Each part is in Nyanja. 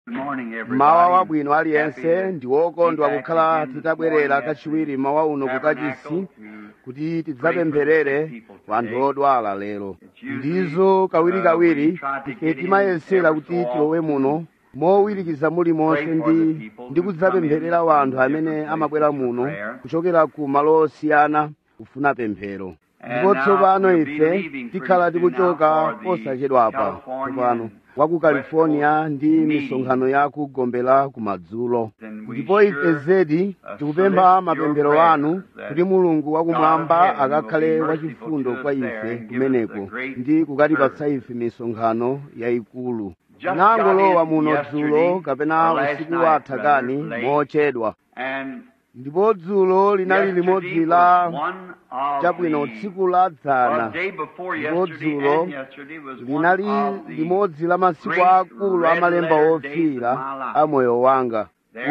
mawa wabwino aliyense ndi wokondwa kukhala titabwerera kachiwiri mawa uno kukachisi kuti tidzapempherere wanthu odwala lero ndizo kawirikawiri ife timayesera kuti tilowe muno mowirikiza mulimonse ndi ndi kudzapempherera wanthu amene amabwera muno kuchokera ku malo osiyana kufuna pemphero ndipo tsopano ife tikhala tikuchoka posachedwapa tsopano wa ku california ndi misonkhano ya ku gombe la kumadzulo ndipo ife zedi tikupempha mapemphero anu kuti mulungu wakumwamba akakhale wachifundo kwa ife kumeneko ndi kukatipatsa ife misonkhano yayikulu nangolowa muno dzulo kapena usiku watha kani mochedwa ndipo dzulo linali limodzi la chabwino tsiku la dzana ndipo dzulo linali limodzi la masiku akulu amalemba ofira a moyo wanga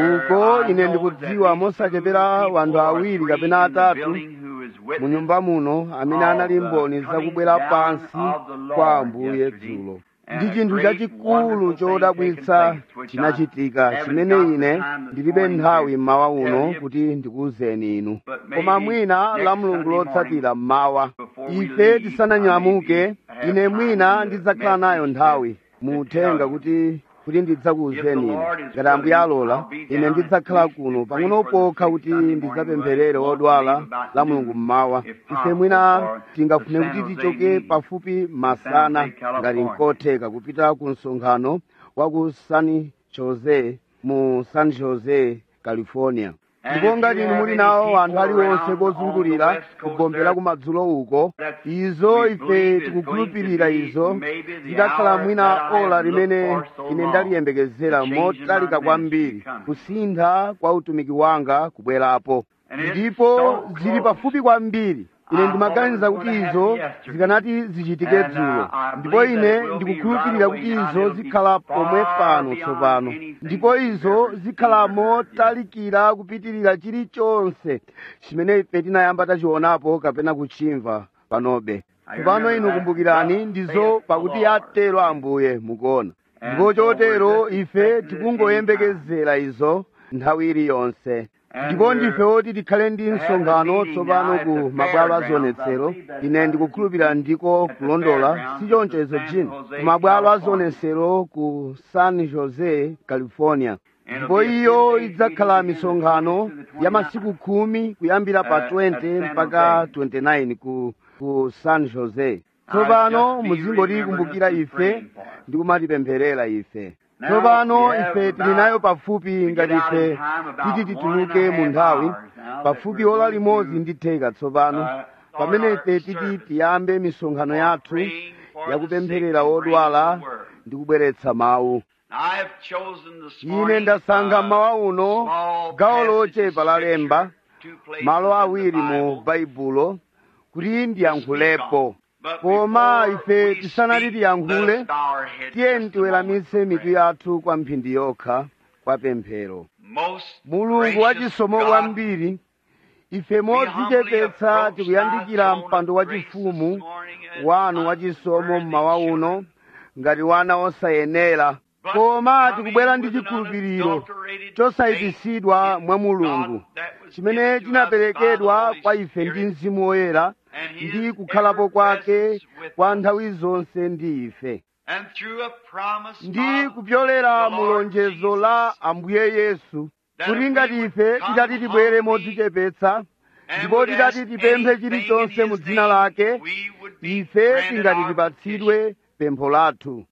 uko ine ndikudziwa mosachepera wanthu awiri kapena atatu mu nyumba muno amene anali mboni zakubwera pansi kwa ambuye dzulo ndi chinthu chachikulu chodabwitsa chinachitika chimene ine ndilibe nthawi mmawa uno kuti ndikuwuzeni inu koma mwina la mulungu lotsatira mmawa ife tisananyamuke ine mwina ndidzakhala nayo nthawi muthenga kuti kuti ndidzakuwuzeni inu ngati ambuye alola ine ndidzakhala kuno pang'ono pokha kuti ndidzapempherere odwala la mulungu mmawa ife mwina tingafune kuti tichoke pafupi masana ngati nkotheka kupita ku msonkhano wa ku san jose mu san jose california ndipo ngati inu muli nawo anthu aliwonse kozungulira kugombera kumadzulo uko izo ife tikukhulupirira izo zidakhala mwina ola limene ine ndaliyembekezera motalika kwambiri kusintha kwa utumiki wanga kubwerapo ndipo zili pafupi kwambiri ine ndimaganiza kuti izo zikanati zichitike dzulo ndipo ine ndikukhulupirira kuti izo zikhala pomwe pano tsopano ndipo izo zikhala motalikira kupitirira chilichonse chimene ife tinayamba tachionapo kapena kuchimva panobe tsopano inu kumbukirani ndizo pakuti atero ambuye mukuona ndipo chotero ife tikungoyembekezera izo nthawi iliyonse ndipo ndife woti tikhale ndi msonkhano tsopano ku mabwalo azionetsero ine ndikukhulupirira ndiko kulondola si choncho izo jini ku mabwalo azionetsero ku san jose california ndipo iyo idzakhala misonkhano ya masiku khumi kuyambira pa 20 mpaka 29 ku, ku san jose tsopano muzingotikumbukira ife ndi kumatipempherera ife tsopano ife tili nayo pafupi ngati ife titi tituluke mu nthawi pafupi ola limodzi ndi theka tsopano pamene ife titi tiyambe misonkhano yathu yakupempherera odwala ndi kubweretsa mawu ine ndasankha mawa uno gawo lochepa la lemba malo awiri mu baibulo kuti ndiyankhulepo koma ife tisanati tiyankhule tiyeni tiweramitse mitu yathu kwa mphindi yokha kwa pemphero mulungu wachisomo kwambiri ife modzichepetsa tikuyandikira mpando wachifumu wanu wachisomo mmawa uno ngati wana osayenera koma tikubwera ndi chikhulupiriro chosayipitsidwa mwa mulungu chimene chinaperekedwa kwa ife ndi mzimu woyera ndi kukhalapo kwake kwa nthawi zonse ndi ife ndi kupyolera mulonjezo la ambuye yesu kuti ngati ife titati tibwere modzichepetsa ndipo titati tipemphe chilichonse mu dzina lake ife tingati tipatsidwe pempho lathu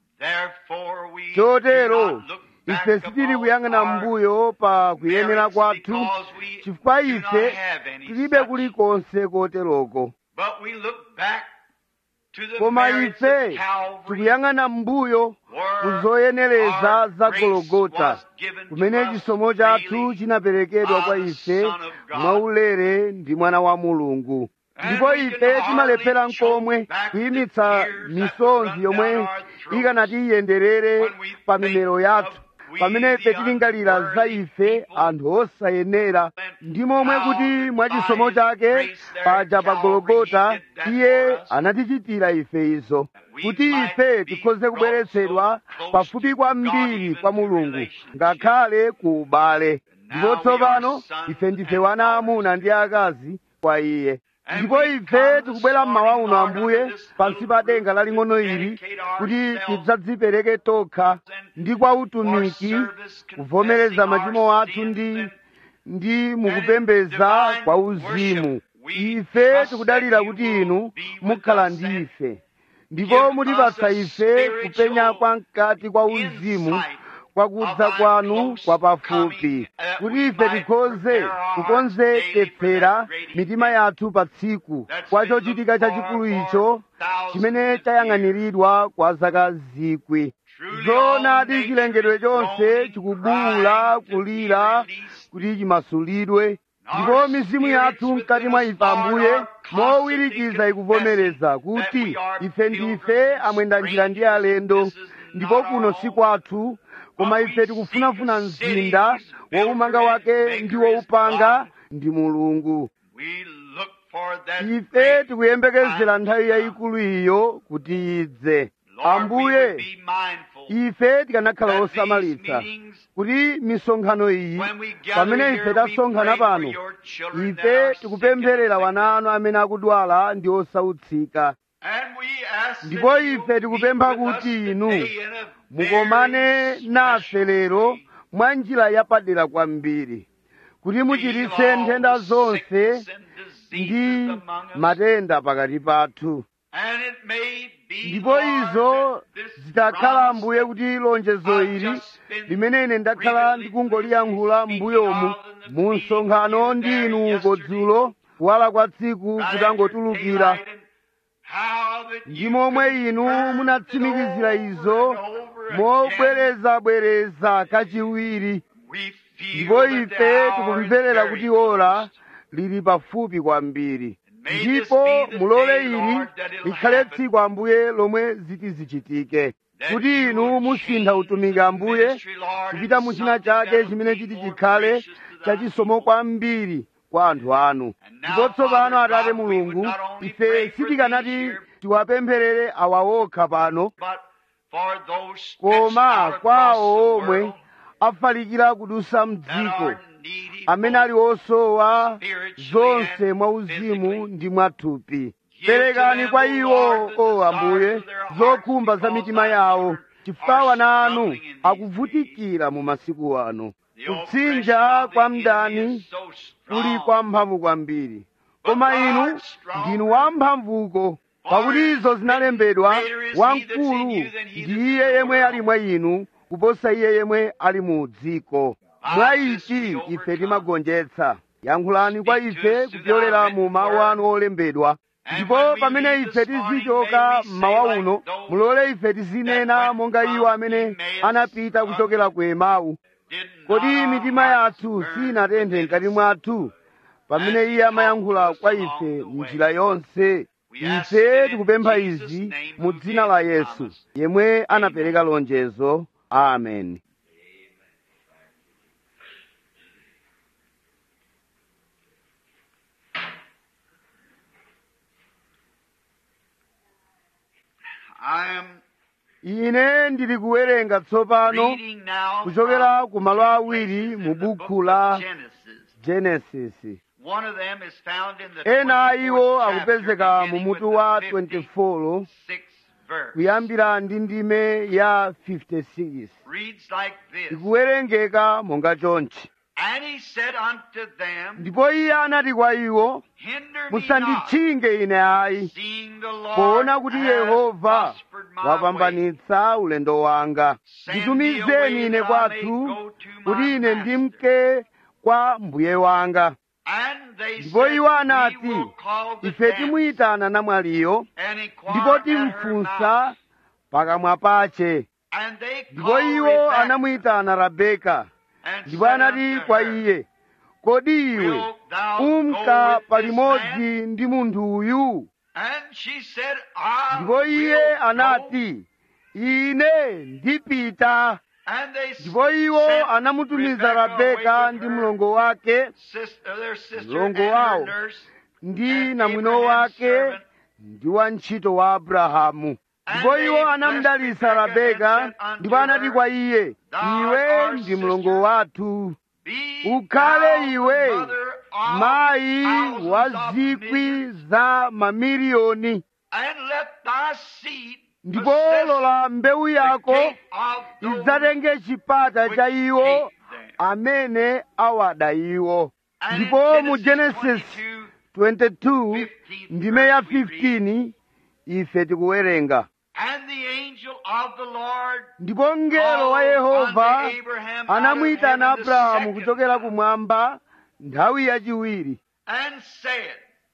chotero ife sitili kuyang'ana mbuyo pa kuyenera kwathu chifukwa ife tilibe kulikonse koteroko koma ife tikuyang'ana mbuyo kuzoyenereza za gologota kumene chisomo chathu chinaperekedwa kwa ife mwaulere ndi mwana wa mulungu ndipo ife timalephera nkomwe kuyimitsa misonzi yomwe ikanati iyenderere pa mimero yathu pamene ife tilingalira za ife anthu osayenera ndi momwe kuti mwachisomo chake paja pa gologota iye anatichitira ife izo kuti ife tikhoze kubweretsedwa pafupi kwambiri kwa mulungu ngakhale ku ubale ndipo tsopano ife ndife wana amuna ndi akazi kwa iye ndipo ife tikubwera mmawa uno ambuye pansi pa denga laling'ono ili kuti tidzadzipereke tokha ndi kwa utumiki kuvomereza machimo athu ndi ndi mukupembeza kwa uzimu ife tikudalira kuti inu mukhala ndi ife ndipo mutipatsa ife kupenya kwa mkati kwa uzimu kwakudza kwanu kwa pafupi kuti ife tikhoze kukonzeketsera mitima yathu pa tsiku kwa chochitika chachikulu icho chimene chayang'aniridwa kwa zaka zikwi zoonadi chilengedwe chonse chikubuwula kulira kuti chimasulidwe ndipo mizimu yathu mkati mwa ife ambuye mowirikiza ikuvomereza kuti ife ndife amwenda njira ndi alendo ndipo kuno si kwathu koma ife tikufunafuna mzinda woumanga wake ndi woupanga ndi mulungu ife tikuyembekezera nthawi yayikulu iyo kuti idze ambuye ife tikanakhala osamalitsa kuti misonkhano iyi pamene ife tasonkhana pano ife tikupempherera wana anu amene akudwala ndi osautsika ndipo ife tikupempha kuti inu mukomane nafe lero mwa njira yapadera kwambiri kuti muchiritse nthenda zonse ndi matenda pakati pathu ndipo izo zitakhala ambuye kuti lonjezo ili limene ine ndakhala ndikungoliyankhula m'mbuyomu mu msonkhano ndi inu kodzulo kuwala kwa tsiku kutangotulukira ndi momwe inu munatsimikizira izo mobwerezabwereza kachiwiri ndipo ife tikumverera kuti ora lili pafupi kwambiri ndipo mulole ili likhale tsiku ambuye lomwe ziti zichitike kuti inu musintha utumiki ambuye kupita mu china chake chimene chiti chikhale chachisomo kwambiri kwa anthu anu ndipo tsopano atate mulungu ife sitikanati tiwapempherere awa okha pano koma kwawo omwe afalikira kudusa mdziko amene ali osowa zonse mwauzimu ndi mwathupi perekani kwa iwo o ambuye zokhumba za mitima yawo chifukwa wana anu akuvutikira mu masiku ano kutsinja kwa mdani kuli kwa mphamvu kwambiri koma inu ndinu wamphamvuko pakuti izo zinalembedwa wamkulu ndi iye yemwe ali mwa inu kuposa iye yemwe ali mu dziko mwa ichi ife timagonjetsa yankhulani kwa ife kupyolera mu mawu anu olembedwa ndipo pamene ife tizichoka mmawa uno mulole ife tizinena monga iwo amene anapita kuchokera ku emau kodi mitima yathu sinatenthe mkati mwathu pamene iye amayankhula kwa ife njira yonse ife tikupempha izi mu dzina la yesu yemwe anapereka lonjezo amen I am ine ndili kuwerenga tsopano reading now kuchokera from ku malo two awiri places mu in the buku book la of Genesis. genesis One of them is found in the ena a iwo 24th chapter, akupezeka mu beginning mutu with wa the 24 56th verse. kuyambira ndi ndime ya 56 Reads like this. ikuwerengeka monga chonchi And he said unto them, ndipo iye anati kwa iwo Hinder me not, musanditchinge ine ayi seeing the Lord poona kuti hath yehova prospered my way. wapambanitsa ulendo wanga nditumizeni ine kwathu kuti ine ndimke kwa mbuye wanga And they ndipo said, iwo We anati will call the ife dance timuyitana namwaliyo and inquire ndipo at her mouth. timfunsa pakamwa pache And they ndipo called iwo Rebekah anamuyitana rabeka and ndipo said anati unto kwa her, iye kodi iwe Wilt thou umka go with this palimodzi man? ndi munthu uyu And she said, I ndipo iye will go. anati ine ndipita And they ndipo iwo sent anamutumiza Rebekah rabeka away with ndi her mlongo wake sister, their sister mlongo and wawo her nurse, ndi and namwino Abraham's wake servant. ndi wantchito wa abrahamu ndipo And iwo they anamudalitsa blessed Rebekah rabeka and said unto ndipo anati her, kwa iye Thou iwe art our ndi sister. mlongo wathu Be ukhale thou the iwe mother of mayi thousands wa of zikwi millions, za mamiliyoni and let thy seed ndipo possess lola mbewu the yako gate of those idzatenge chipata cha which iwo hate them. amene awada iwo And in ndipo mu Genesis genesis 22, 22 ndime ya 15 ife tikuwerenga And the angel of the Lord ndipo mngelo wa called yehova unto Abraham out of anamuyitana heaven the abrahamu second kuchokera time, kumwamba nthawi yachiwiri and said,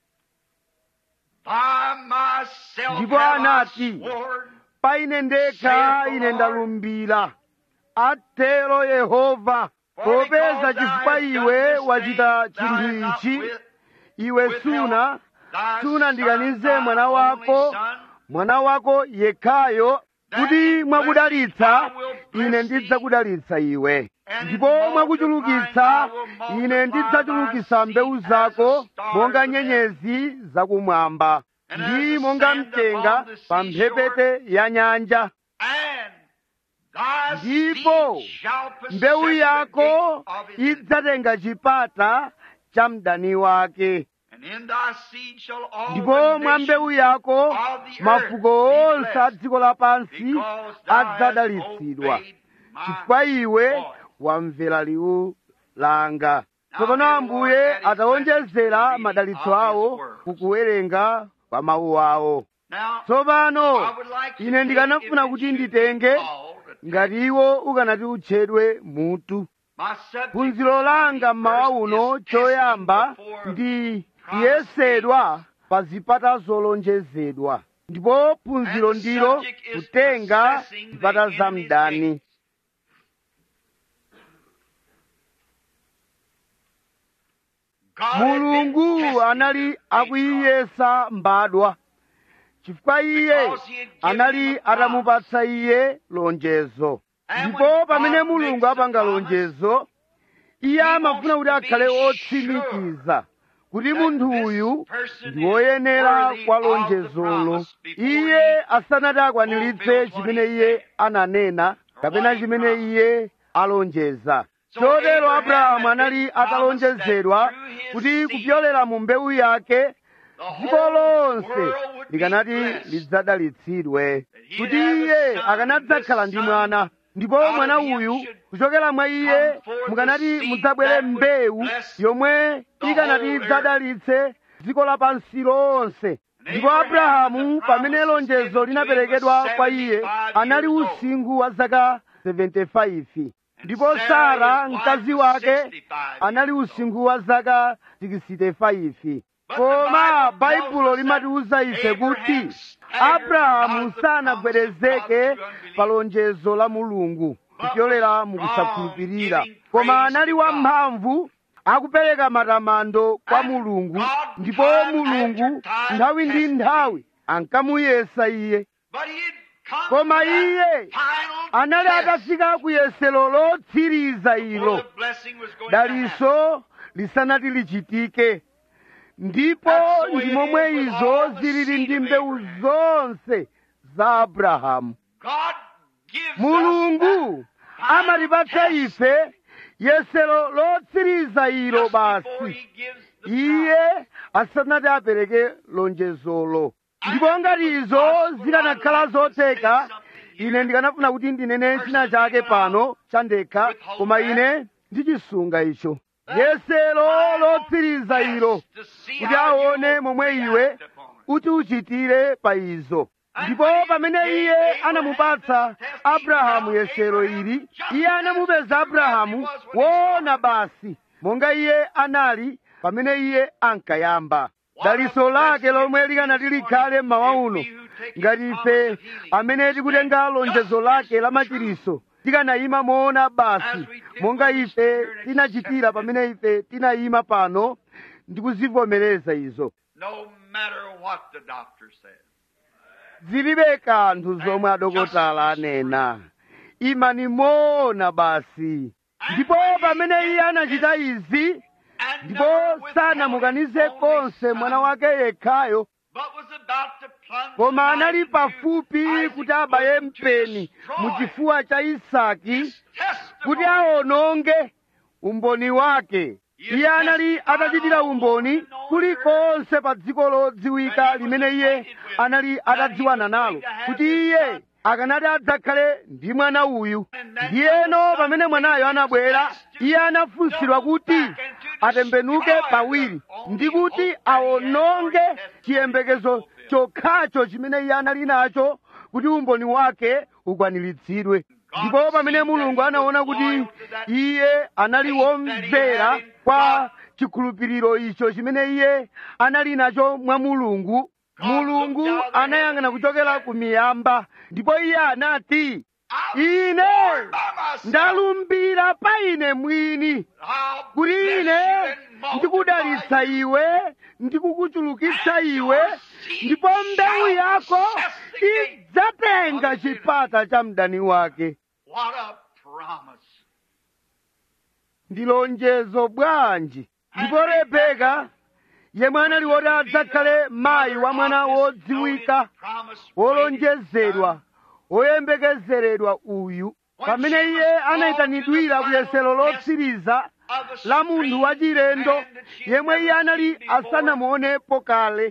By myself Ndipo have I anati, sworn, pa ine ndekha Saith the ine Lord. ndalumbira atero yehova popeza chifukwa iwe wachita chinthu ichi iwe suna sunandikanize mwana wako mwana wako yekhayo kuti mwakudalitsa ine ndidzakudalitsa iwe ndipo mwakuchulukitsa ine ndidzachulukitsa mbewu zako monga nyenyezi zakumwamba ndi monga mtenga pa mphepete ya nyanja ndipo mbewu yako idzatenga chipata cha mdani wake ndipo mwa mbewu yako mafuko onse a dziko lapansi adzadalitsidwa chifukwa iwe wamvera liwu langa tsopano ambuye atawonjezera madalitso awo kukuwerenga kwa mawu awo tsopano ine ndikanafuna kuti nditenge ngati iwo ukanati utchedwe mutu phunziro langa mmawa uno choyamba ndi kuyesedwa pa zipata zolonjezedwa ndipo phunziro ndilo kutenga zipata za mdani mulungu anali akuyiyesa mbadwa chifukwa iye anali atamupatsa iye lonjezo ndipo pamene mulungu apanga lonjezo iye amafuna kuti akhale otsimikiza kuti munthu uyu ndi woyenera kwa lonjezolo iye asanati akwaniritse chimene iye ananena kapena chimene iye alonjeza chotero abrahamu anali atalonjezedwa kuti kupyolera mu mbewu yake dziko lonse likanati lidzadalitsidwe kuti iye akanadzakhala ndi mwana ndipo mwana uyu kuchokera mwa iye mukanati mudzabwere mbewu yomwe ikanati idzadalitse dziko lapansi lonse ndipo abrahamu pamene lonjezo linaperekedwa kwa iye anali usinkhu wa zaka 75 ndipo sara mkazi wake anali usinkhu wa zaka 65 koma baibulo limatiwuza ife kuti abrahamu sanagwedezeke pa lonjezo la mulungu kupyolera mukusakhulupirira koma anali wamphamvu akupereka matamando kwa mulungu ndipo mulungu nthawi ndi nthawi ankamuyesa iye koma iye anali atafika ku yesero lotsiriza ilo daliso lisanati lichitike ndipo ndi momwe izo zilili ndi mbewu zonse za abrahamu mulungu amatipatsa ife yesero lotsiriza ilo basi iye asanati apereke lonjezolo ndipo ngati izo zikanakhala zotheka ine ndikanafuna kuti ndinene china chake pano chandekha koma ine ndichisunga icho yesero lotsiriza ilo kuti aone momwe iwe kuti uchitire pa izo ndipo pamene iye anamupatsa abrahamu yesero ili iye anamupeza abrahamu woona basi monga iye anali pamene iye ankayamba daliso lake lomwe likanati likhale mmawa uno ngati ife amene tikutenga lonjezo lake la machiriso tikanayima moona basi monga ife tinachitira pamene ife tinayima pano ndi kuzivomereza izo No matter what the doctor says. zilibe kanthu zomwe adokotala anena imani moona basi ndipo pamene iye anachita izi and ndipo never withheld sanamukanize his only konse son, mwana wake yekhayo but was about to plunge koma the anali knife pafupi into Isaac's kuti abaye bosom to mpeni destroy mu chifuwa cha isaki his kuti testimony. awononge umboni wake iye anali atachitira umboni kulikonse pa dziko lodziwika limene iye anali atadziwana nalo kuti iye akanati adzakhale ndi mwana uyu ndiyeno pamene mwanayo anabwera iye anafunsidwa kuti atembenuke pawiri ndi kuti awononge chiyembekezo chokhacho chimene iye anali nacho kuti umboni wake ukwaniritsidwe ndipo pamene mulungu anaona kuti iye anali womvera kwa chikhulupiriro icho chimene iye anali nacho mwa mulungu mulungu anayang'ana kuchokera ku miyamba ndipo iye anati ine ndalumbira pa ine mwini kuti ine ndikudalitsa iwe ndikukuchulukitsa iwe ndipo mbewu yako idzatenga chipata cha mdani wake What a promise. ndi lonjezo bwanji ndipo rebeka yemwe anali woti adzakhale mayi wa mwana wodziwika wolonjezedwa woyembekezeredwa uyu pamene iye anayitanidwira ku yesero lotsiriza la munthu wachilendo yemwe iye anali asanamuonepo kale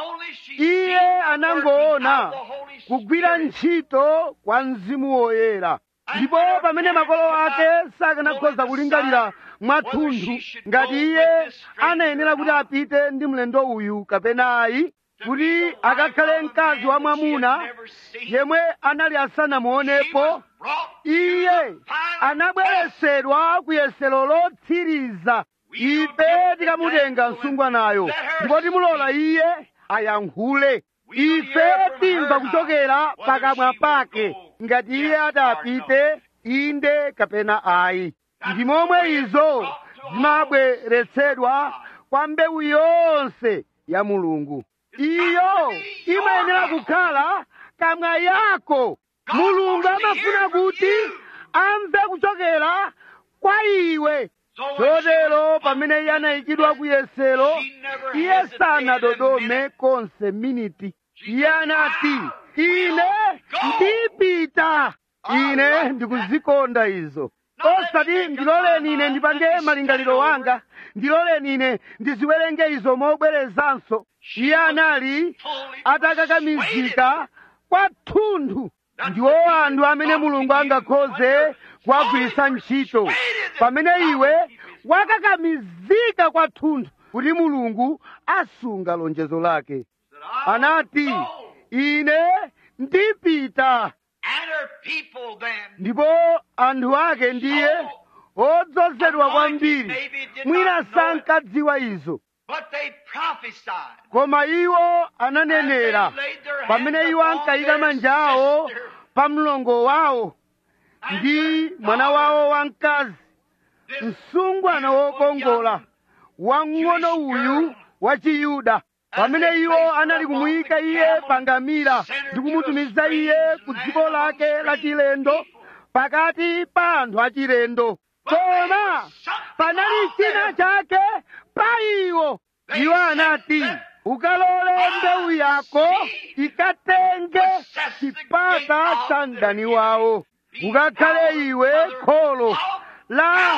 iye anangoona kugwira ntchito kwa mzimu woyera ndipo pamene makolo ake sakanakhoza kulingalira mwathunthu ngati iye anayenera kuti apite ndi mlendo uyu kapena ayi kuti akakhale mkazi wa mwamuna yemwe anali asanamuonepo iye anabweresedwa ku yesero lotsiriza ife tikamutenga msungwanayo ndipo timulola iye ayankhule ife timva kuchokera pakamwa pake ngati iye atapite inde kapena ayi ndi momwe izo zimabweretsedwa kwa mbewu yonse ya mulungu iyo imayenera kukhala kamwa yako mulungu amafuna kuti amve kuchokera kwa iwe chotero pamene iye anayikidwa ku yesero iye sanadodome konse miniti iye anati ine ndipita ine ndikuzikonda izo osati ndiloleni ine ndipange malingaliro wanga ndiloleni ine ndiziwerenge izo mobwerezanso iye anali atakakamizika kwathunthu ndiwo anthu amene mulungu angakhoze kuwagwiritsa ntchito pamene iwe wakakamizika kwathunthu kuti mulungu asunga lonjezo lake anati ine ndipita And her people then ndipo anthu ake ndiye odzozedwa kwambiri mwina sankadziwa izo But they prophesied. koma iwo ananenera pamene iwo ankayika manja awo pa mlongo wawo ndi mwana wawo wamkazi msungwana wokongola wang'ono uyu wa chiyuda pamene iwo anali kumuyika iye pangamira ndi kumutumiza iye ku dziko lake la chilendo pakati pa anthu achilendo koma panali china chake pa iwo iwo anati ukalole mbewu yako ikatenge chipata cha mdani wawo ukakhale iwe kholo la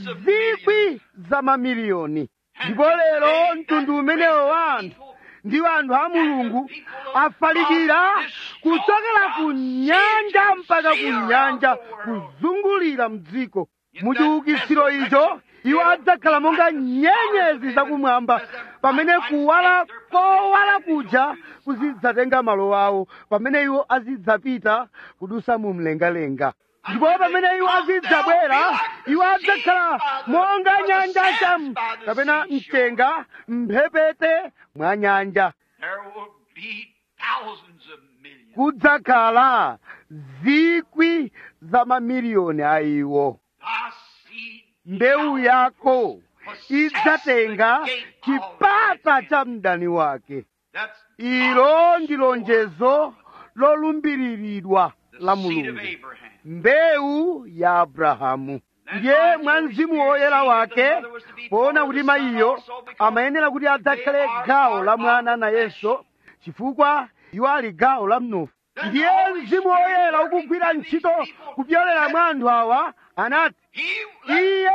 zikwi za mamiliyoni ndipo lero mtundu umenewo wa anthu ndiwo anthu a mulungu afalikira kuchokera ku nyanja mpaka ku nyanja kuzungulira mdziko muchiukitsiro icho iwo adzakhala monga nyenyezi zakumwamba pamene kuwala kowala kuja kuzidzatenga malo awo pamene iwo azidzapita kudusa mu mlengalenga ndipo pamene iwo azidzabwera iwo adzakhala monga nyanja chamu kapena mchenga mphepete mwa nyanja There will be thousands of millions. kudzakhala zikwi za mamiliyoni a iwo Thy seed mbewu yako idzatenga chipata cha mdani wake That's ilo ndi lonjezo lolumbiriridwa la the seed of mulungu Abraham. mbewu ya abrahamu ndiye mwa mzimu woyera wake poona kuti mayiyo amayenera kuti adzakhale gawo la mwana nayenso chifukwa iwo ali gawo la mnofu ndiye mzimu woyera ukugwira ntchito kupyolera mwa anthu awa anati iye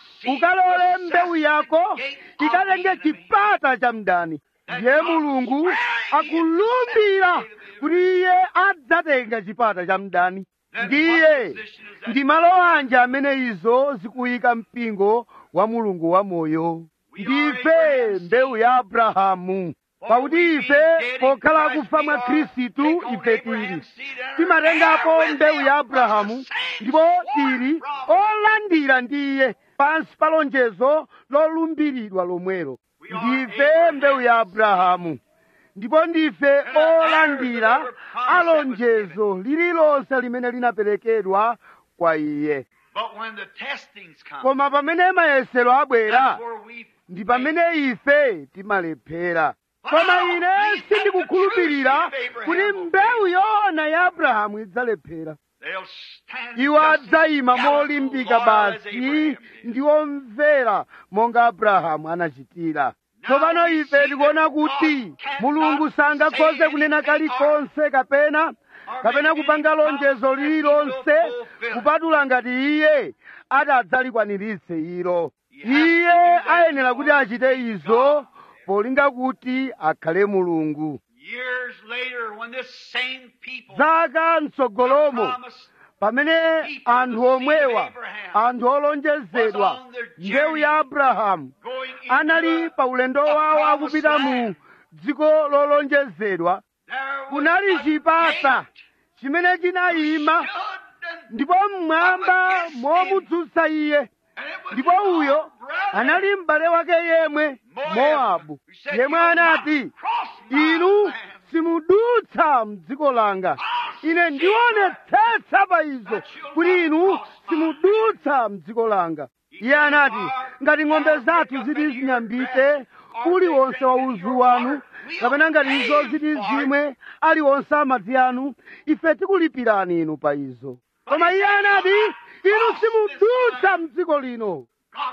ukalole mbewu yako ikatenge chipata cha mdani ndiye mulungu akulumbira kuti iye adzatenga chipata cha mdani ndiye ndi malo anji amene izo zikuyika mpingo wa mulungu wamoyo ndife mbewu ya abrahamu pakuti ife pokhala akufa mwa khristu ife tili timatengapo mbewu ya abrahamu ndipo tili olandira ndi iye pansi pa lonjezo lolumbiridwa lomwelo ndife mbewu ya abrahamu ndipo ndife olandira alonjezo lililonse limene linaperekedwa kwa iye But when the testings come, koma pamene mayesero abwera that's where we ndi pamene ife timalephera koma ine sindikukhulupirira kuti mbewu yoona ya abrahamu idzalephera they'll stand iwo just adzayima as gallant, molimbika loyal as basi Abraham did. ndi omvera monga abrahamu anachitira tsopano ife tikuona kuti mulungu sangakhoze kunena kalikonse kapena kapena kupanga lonjezo lililonse kupatula ngati iye atadzalikwaniritse ilo iye ayenera kuti achite izo polinga kuti akhale mulungu Years later, when this same people zaka mtsogolomo promised pamene anthu omwewa anthu olonjezedwa mbewu ya abrahamu going into anali a- pa ulendo wawo akupita mu dziko lolonjezedwa there was kunali a chipata gate chimene chinayima stood and- ndipo mmwamba momudzutsa iye and it was ndipo his uyo own brother, anali m'bale wake yemwe Moab, mowabu who said, yemwe "You will not anati cross my inu land." simudutsa mdziko langa ine ndionetsetsa pa izo kuti inu simudutsa mdziko langa iye anati ngati ng'ombe zathu ziti zinyambite uliwonse wa udzu wanu kapena ngati izo ziti zimwe aliwonse amadzi anu ife tikulipirani inu pa izo koma iye anati inu simudutsa mdziko lino God's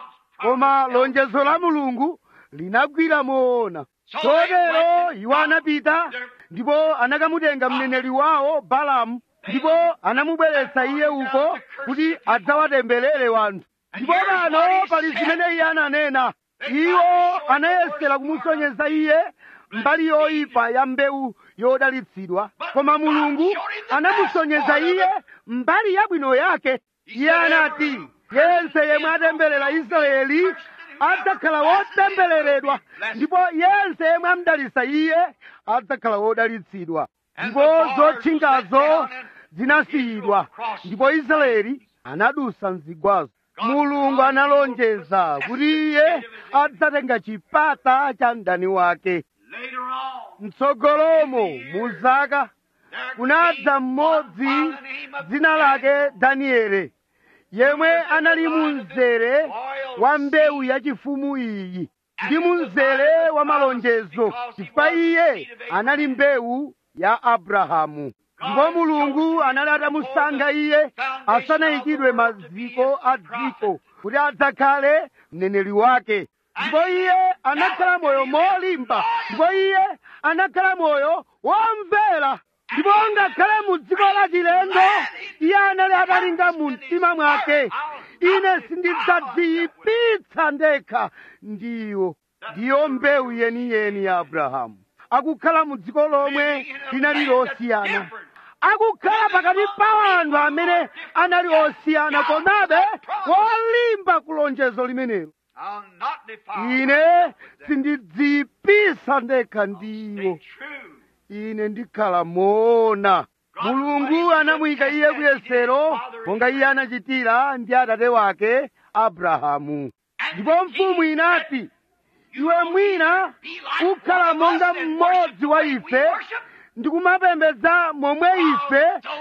koma lonjezo la mulungu linagwira moona chotero iwo anapita ndipo anakamutenga mneneri wawo balamu ndipo anamubweretsa iye uko kuti adzawatemberere wanthu ndipo pano pali zimene iye ananena iwo anayesera kumusonyeza iye mbali yoyipa ya mbewu yodalitsidwa koma mulungu anamusonyeza iye mbali yabwino yake iye anati yense yemwe atemberera israeli adzakhala wotembereredwa ndipo yense yemwe amdalitsa iye adzakhala wodalitsidwa ndipo zotchingazo zinasiyidwa ndipo israeli anadusa mzigwazo mulungu analonjeza kuti iye adzatenga chipata cha mdani wake Later on, mtsogolomo mu zaka there kunadza came mmodzi one by the name of dzina lake danieli yemwe anali mu mzere wa mbewu yachifumu iyi ndi mu mzere wa malonjezo chifukwa iye anali mbewu ya abrahamu ndipo mulungu anali atamusankha iye asanayikidwe maziko a dziko kuti adzakhale mneneri wake ndipo iye anakhala moyo molimba ndipo iye anakhala moyo womvera ndipo ngakhale mu dziko la chilendo iye anali atalinga mu mtima mwake ine sindidzadziyipitsa ndekha ndiwo ndiyo mbewu yeniyeni ya abrahamu akukhala mu dziko lomwe linali losiyana akukhala pakati pa anthu amene anali osiyana komabe wolimba ku lonjezo limenelo I'll not defile ine sindidziyipitsa ndekha ndiwo Stay true. ine ndikhala moona mulungu anamuyika iye kuyesero monga iye anachitira ndi atate wake abrahamu ndipo mfumu inati iwe mwina ukhala monga mmodzi wa ife ndikumapembedza momwe ife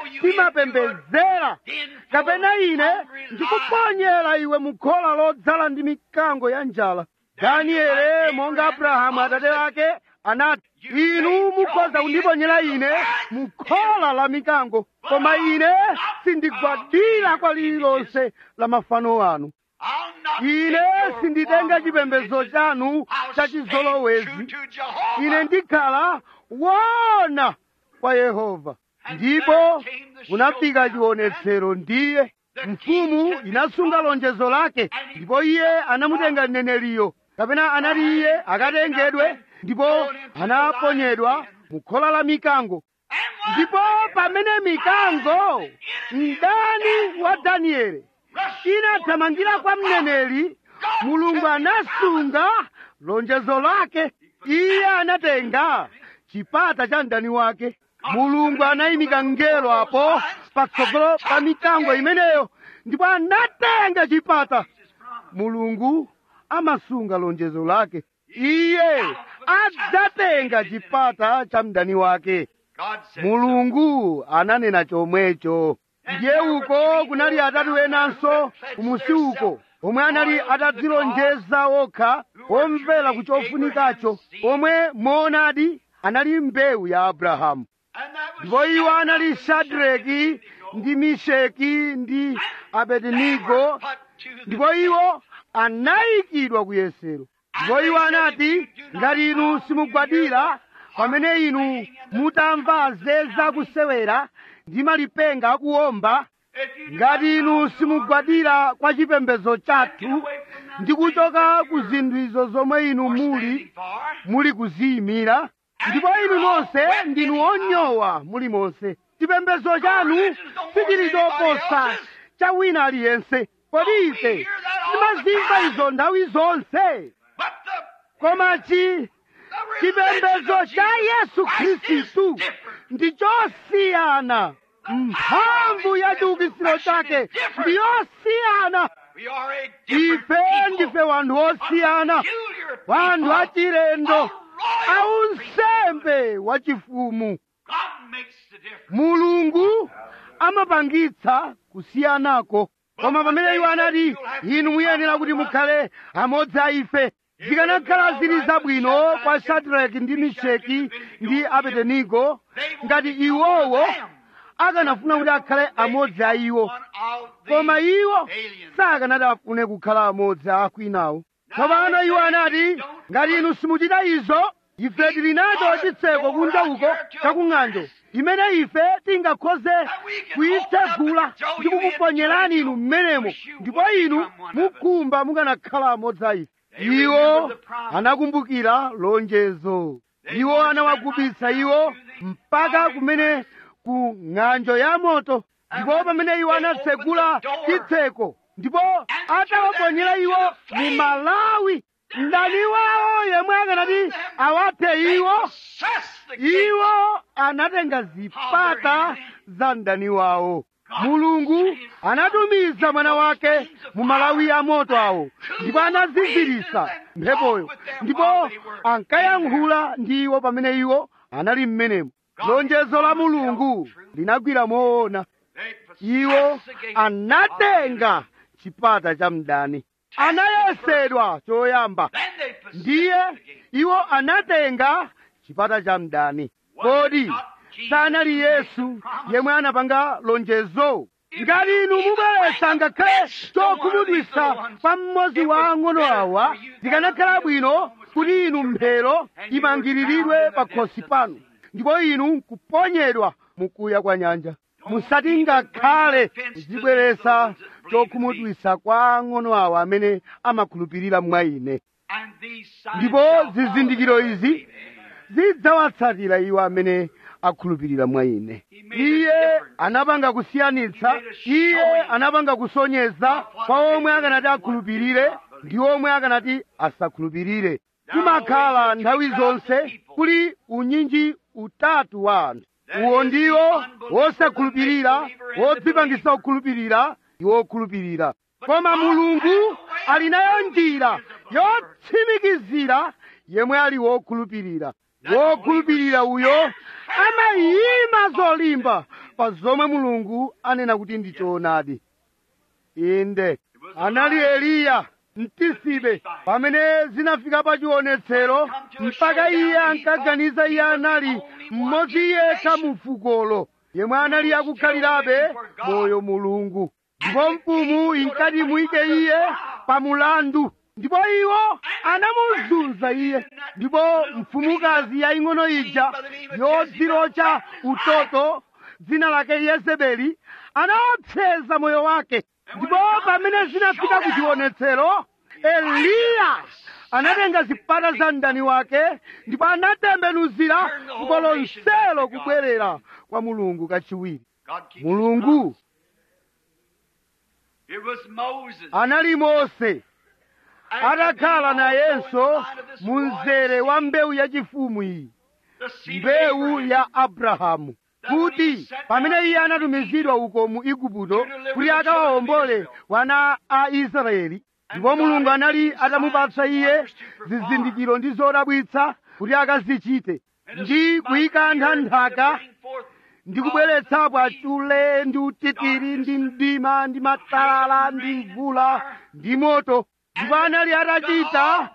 timapembedzera kapena ine ndikuponyera iwe mukhola lodzala ndi mikango ya njala daniele monga abrahamu atate wake anati inu mukhoza kundiponyera ine mukhola la mikango koma ine sindigwadira kwa lililonse la mafano anu I'll not ine take your sinditenga form of chipembedzo religion. chanu I'll cha stay chizolowezi true to Jehovah. ine ndikhala wona kwa yehova ndipo kunafika chionetsero ndiye mfumu inasunga lonjezo lake ndipo iye anamutenga mneneriyo kapena anati iye akatengedwe ndipo anaponyedwa mukhola la mikango And one ndipo pamene mikango mdani wa danieli inathamangira kwa mneneri mulungu anasunga lonjezo lake iye anatenga chipata cha mdani wake mulungu anayimika mngelo apo patsogolo pa mikango imeneyo ndipo anatenga chipata mulungu amasunga lonjezo lake iye adzatenga chipata cha mdani wake God said, mulungu ananena chomwecho ndiye uko kunali atatu enanso kumusi uko omwe anali atadzilonjeza okha omvera ku chofunikacho omwe moonadi anali mbewu ya abrahamu and that was ndipo iwo anali shadraki ndi misheki ndi abedenigo put to the ndipo iwo anayikidwa ku yesero ndipo iwo anati ngati inu simugwadira pamene inu mutamva zeza kusewera ndi malipenga akuwomba If you do ngati inu simugwadira kwa chipembedzo chathu ndi kuchoka ku zinthu izo zomwe inu muli for, muli kuziyimira ndipo inu nonse ndinu onyowa muli monse chipembedzo chanu sichili choposa cha wina aliyense kodi ife timazimva izo nthawi zonse but the, koma chi the religion chipembedzo of cha Jesus yesu Christ is khristu different. ndi chosiyana mphamvu ya chiukitsiro chake ndi yosiyana We are a different ife people. ndife wanthu osiyana Peculiar wanthu people. achilendo A royal aunsembe wachifumu God makes the difference. mulungu amapangitsa kusiyanako koma pamene iwo anati inu muyenera kuti mukhale amodzi a ife zikanakhala zili zabwino kwa shadraki ndi misheki ndi abedenigo ngati iwowo akanafuna kuti akhale amodzi a iwo One of the koma iwo aliens. sakanati afune kukhala amodzi a akwinawo tsopano iwo anati ngati inu simuchita izo ife tili nacho chitseko kunja uko chakung'anjo imene ife tingakhoze kuyitsegula ndi kukuponyerani inu mmenemo ndipo inu mukhumba mukanakhala amodzi a ife iwo anakumbukira lonjezo iwo anawagubitsa iwo mpaka kumene ku ng'anjo ya moto ndipo pamene iwo anatsegula chitseko ndipo atawaponyera iwo mu malawi mdani wawo yemwe akanati awathe iwo Possess the gate. iwo anatenga zipata za mdani wawo mulungu anatumiza mwana wake mu malawi ya moto awo ndipo anaziziritsa mphepoyo ndipo ankayankhula ndi iwo pamene iwo anali mmenemo lonjezo la mulungu linagwira moona They possess iwo the gate. anatenga chipata cha mdani anayesedwa choyamba Then they possess ndiye the gate. iwo anatenga chipata cha mdani kodi sanali yesu yemwe anapanga lonjezo ngati inu mubweretsa ngakhale chokhumudwitsa pa mmodzi wa ang'ono awa zikanakhala bwino kuti inu mphero imangiriridwe pa khosi panu ndipo inu kuponyedwa mukuya kwa nyanja musati ngakhale zibweretsa chokhumudwitsa kwa ang'ono awa amene amakhulupirira mwa ine And these signs ndipo shall zizindikiro follow them. izi zidzawatsatira iwo amene akhulupirira mwa ine iye anapanga kusiyanitsa iye anapanga kusonyeza kwa omwe akanati akhulupirire ndi omwe akanati asakhulupirire kumakhala nthawi zonse kuli unyinji utatu wa anthu uwo ndiwo wosakhulupirira wodzipangisa kukhulupirira ndi wokhulupirira koma mulungu ali nayo njira yotsimikizira yemwe ali wokhulupirira wokhulupirira uyo amayima zolimba pa zomwe mulungu anena kuti ndi choonadi inde anali eliya mtisibe pamene zinafika pa chionetsero mpaka iye ankaganiza iye anali mmodzi yekha mu fukolo yemwe anali akukhalirabe moyo mulungu ndipo mfumu inkati muyike iye pa mulandu ndipo iwo anamuzunza iye ndipo mfumukazi yaying'ono ija yodzirocha utoto dzina lake yezebeli anaopseza moyo wake ndipo pamene zinafika ku chionetsero eliya anatenga zipata za mdani wake ndipo anatembenuzira fuko lonselo kubwerera kwa mulungu kachiwiri God keeps his mulungu It was Moses. anali mose atakhala nayenso mu mzere wa mbewu yachifumu iyi The seed of mbewu Abraham. ya abrahamu kuti pamene iye anatumizidwa uko mu igupto kuti akawawombole wana a israeli ndipo mulungu anali atamupatsa iye zizindikiro ndi zodabwitsa kuti akazichite ndi kuyikantha nthaka ndi kubweretsapo achule ndi utitiri ndi mdima ndi matalala ndi mvula ndi moto ndipo anali atachita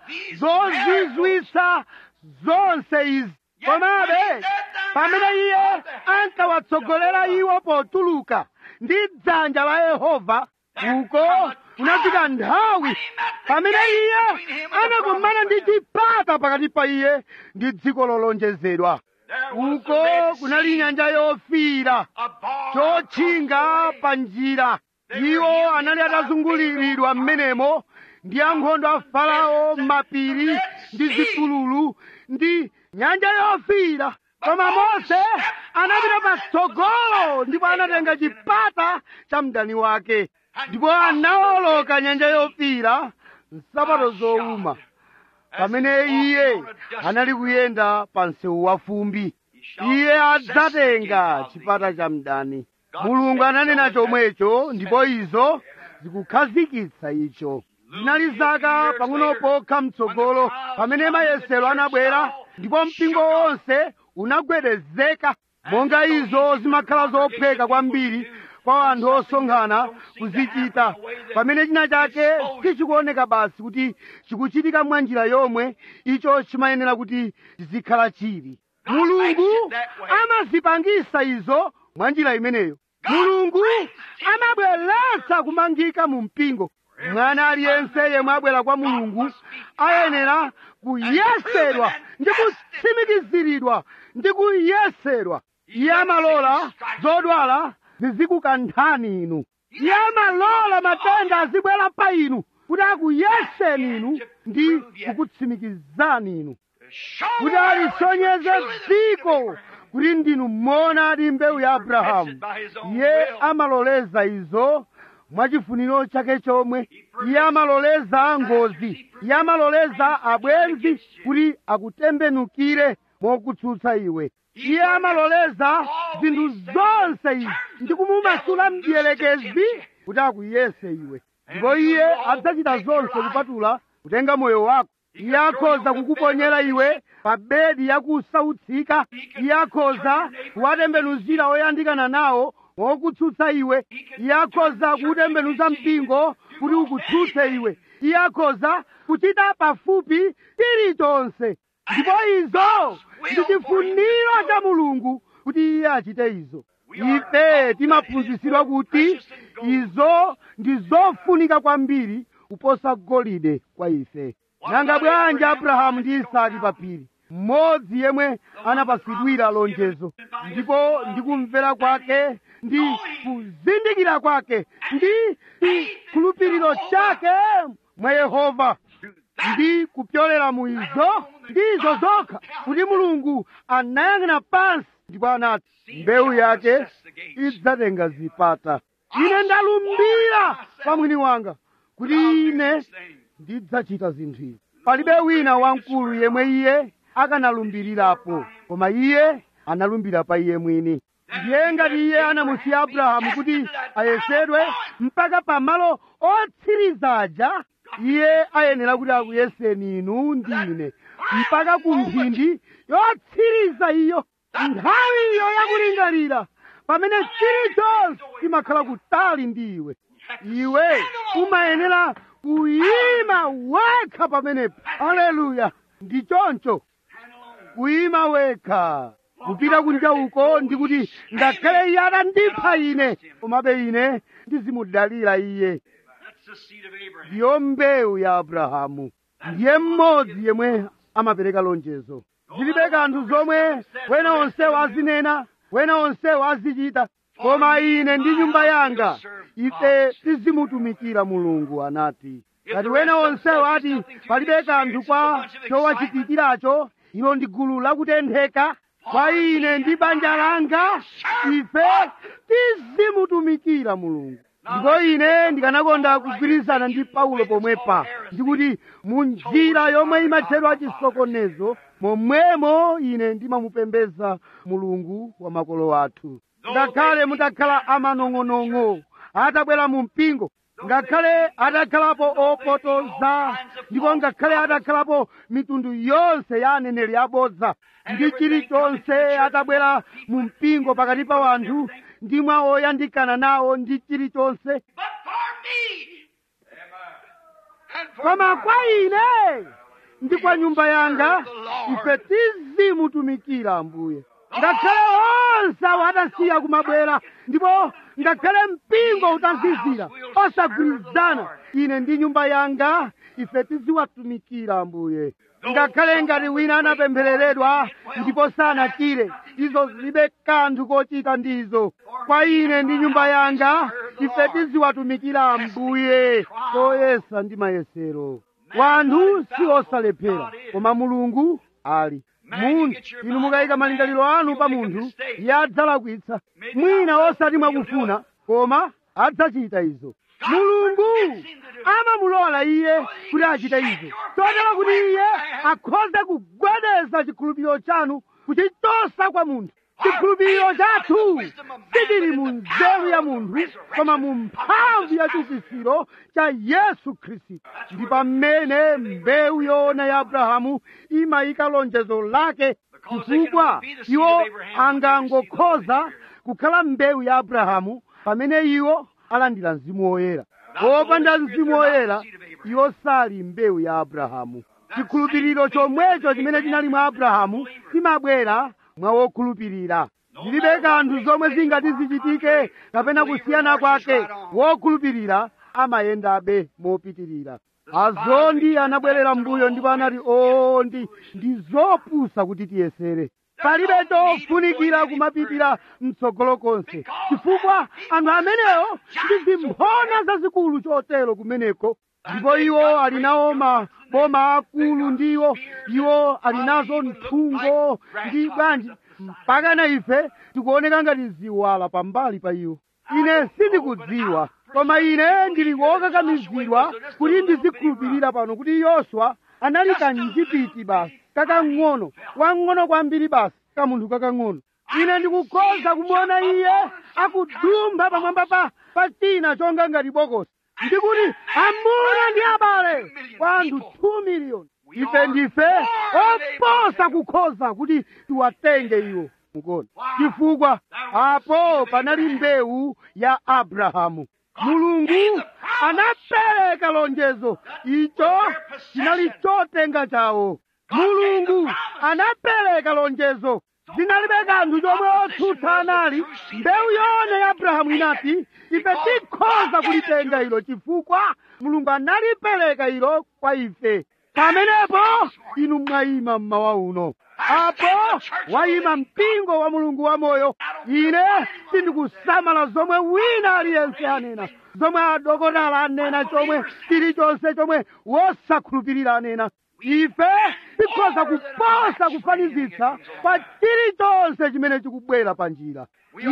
zozizwitsa zonse izi komabe pamene iye ankawatsogolera iwo potuluka ndi dzanja la yehova uko unafika nthawi pamene iye anakumana ndi chipata pakati pa iye ndi dziko lolonjezedwa uko kunali nyanja yofiira chotchinga pa njira iwo anali atazunguliridwa m'menemo ndi ankhondo a farao mapiri ndi zipululu ndi nyanja yofiira koma mose anapita patsogolo ndipo anatenga chipata cha mdani wake ndipo anawoloka nyanja yofiira nsapato zowuma pamene iye anali kuyenda pa msewu wa fumbi iye adzatenga chipata cha mdani mulungu ananena chomwecho ndipo izo zikukhazikitsa icho zinali zaka pang'ono pokha mtsogolo pamene mayesero anabwera ndipo mpingo wonse unagwedezeka monga izo zimakhala zophweka kwambiri kwa anthu osonkhana kuzichita pamene china chake sichikuoneka basi kuti chikuchitika mwa njira yomwe icho chimayenera kuti chizikhala chili mulungu amazipangisa izo mwa njira imeneyo mulungu amabweretsa kumangika mu mpingo mwana aliyense yemwe abwera kwa mulungu ayenera kuyesedwa ndi kutsimikiziridwa ndi kuyesedwa iye amalola zodwala zizikukanthani inu iye amalola matenda azibwera pa inu kuti akuyeseni inu ndi kukutsimikizani inu kuti alisonyeze dziko kuti ndinu mmona mbewu ya abrahamu iye amaloleza izo mwachifuniro chake chomwe iye amaloleza ngozi iye amaloleza abwenzi kuti akutembenukire mokutsutsa iwe iye amaloleza zinthu zonse izi ndi kumumasula mdierekezi kuti akuyese iwe ndipo iye adzachita zonse kupatula kutenga moyo wako iye akhoza kukuponyera iwe pa bedi yakusautsika iye akhoza kuwatembenuzira oyandikana nawo mokutsutsa iwe iye akhoza kuutembenuza mpingo kuti ukutsutse iwe iye akhoza kuchita pafupi chilichonse ndipo izo ndi chifuniro cha mulungu kuti iye achite izo ife timaphunzitsidwa kuti izo ndi zofunika kwambiri kuposa golide kwa ife nanga bwanji abrahamu ndi isaki papiri mmodzi yemwe anapasidwira lonjezo ndipo ndi kumvera kwake ndi kuzindikira kwake ndi chikhulupiriro chake mwa yehova ndi kupyolera mu izo ndi izo zokha kuti mulungu anayang'ana pansi ndipo anati mbewu yake idzatenga zipata ine ndalumbira pa mwini wanga kuti ine ndidzachita zinthu izi palibe wina wamkulu yemwe iye akanalumbirirapo koma iye analumbira pa iye mwini ndiye ngati iye anamusiya abrahamu kuti ayesedwe mpaka pamalo otsiriza aja iye ayenera kuti akuyeseni inu ndi ine mpaka ku mphindi yotsiriza iyo nthawi iyo yakulingalira pamene chilichonse chimakhala kutali ndi iwe iwe umayenera kuyima wekha pamenepo aleluya ndi choncho kuyima wekha kupita kunja uko ndikuti ngakhale iye atandipha ine komabe ine ndizimudalira iye That's the seed of Abraham. ndiyo mbewu ya abrahamu ndiye mmodzi yemwe amapereka lonjezo zilibe kanthu zomwe wena onsewo azinena wena onsewo azichita koma ine ndi nyumba yanga ife tizimutumikira mulungu anati ngati wena onsewo ati palibe kanthu kwa chowachitikiracho ilo ndi gulu lakutentheka kwa ine ndi banja langa ife tizimutumikira mulungu ndipo ine ndikanakonda kugwirizana ndi paulo pomwepa ndikuti mu njira yomwe imatchedwa chisokonezo momwemo ine ndimamupembeza mulungu wa makolo athu ngakhale mutakhala amanong'onong'o atabwera mu mpingo ngakhale atakhalapo opotoza ndipo ngakhale atakhalapo mitundu yonse ya aneneri abodza ndi chilichonse atabwera mu mpingo pakati pa wanthu ndi mwa oyandikana nawo ndi chilichonse But for me, and for koma my kwa ine ndi kwa nyumba yanga ife tizimutumikira ambuye ngakhale onse awo atasiya kumabwera ndipo ngakhale mpingo utazizira osagwirizana ine ndi nyumba yanga ife tiziwatumikira ambuye ngakhale ngati wina anapemphereredwa ndipo sanachire izo zilibe kanthu kochita ndizo kwa ine ndi nyumba yanga ife tiziwatumikira ambuye koyesa ndi mayesero wanthu si osalephera koma mulungu ali munthu inu mukayika malingaliro anu pa munthu iye adzalakwitsa mwina osati mwakufuna koma adzachita izo mulungu amamulola iye kuti achite izo chotero kuti iye akhoze kugwedeza chikhulupiriro chanu kuchichosa kwa munthu chikhulupiriro chathu sichili mu nzeru ya munthu koma mu mphamvu ya chiukitsiro cha yesu khristu ndi pamene mbewu yoona ya abrahamu imayika lonjezo lake chifukwa iwo angangokhoza kukhala mbewu ya abrahamu pamene iwo alandira mzimu woyera wopanda mzimu woyera iwo sali mbewu ya abrahamu chikhulupiriro chomwecho chimene chinali mwa abrahamu chimabwera mwa wokhulupirira zilibe kanthu zomwe zingati zichitike kapena kusiyana kwake wokhulupirira amayendabe mopitirira azondi anabwerera mbuyo ndipo anati oo ndi ndi zopusa kuti tiyesere palibe chofunikira kumapitira mtsogolo konse chifukwa anthu amenewo ndi zimphona zazikulu chotero kumeneko ndipo iwo ali nawo maboma akulu ndiwo iwo ali nazo mthungo ndi bwanji mpaka na ife tikuoneka ngati ziwala pambali pa iwo ine sindikudziwa koma ine ndili wokakamizidwa kuti ndizikhulupirira pano kuti yoswa anali kanjipiti basi kakang'ono wang'ono kwambiri basi kamunthu kakang'ono ine ndikukhoza kumuona iye akudumpha pamwamba pa pa china chonga ngati bokosi ndikuti amuna ndi abale kwa anthu 2 miliyoni ife ndife oposa kukhoza kuti tiwatenge iwo mukuona chifukwa apo panali mbewu ya abrahamu mulungu anapereka lonjezo icho chinali chotenga chawo mulungu anapereka lonjezo zinalibe kanthu chomwe otsutsa anali mbewu yoona ya abrahamu inati ife tikhoza kulitenga ilo chifukwa mulungu analipereka ilo kwa ife pamenepo inu mwayima mmawa uno apo wayima mpingo wa mulungu wamoyo ine sindikusamala zomwe wina aliyense anena zomwe adokotala anena chomwe chilichonse chomwe wosakhulupirira anena ife tikhoza kuposa kufanizitsa kwa chilichonse chimene chikubwera pa njira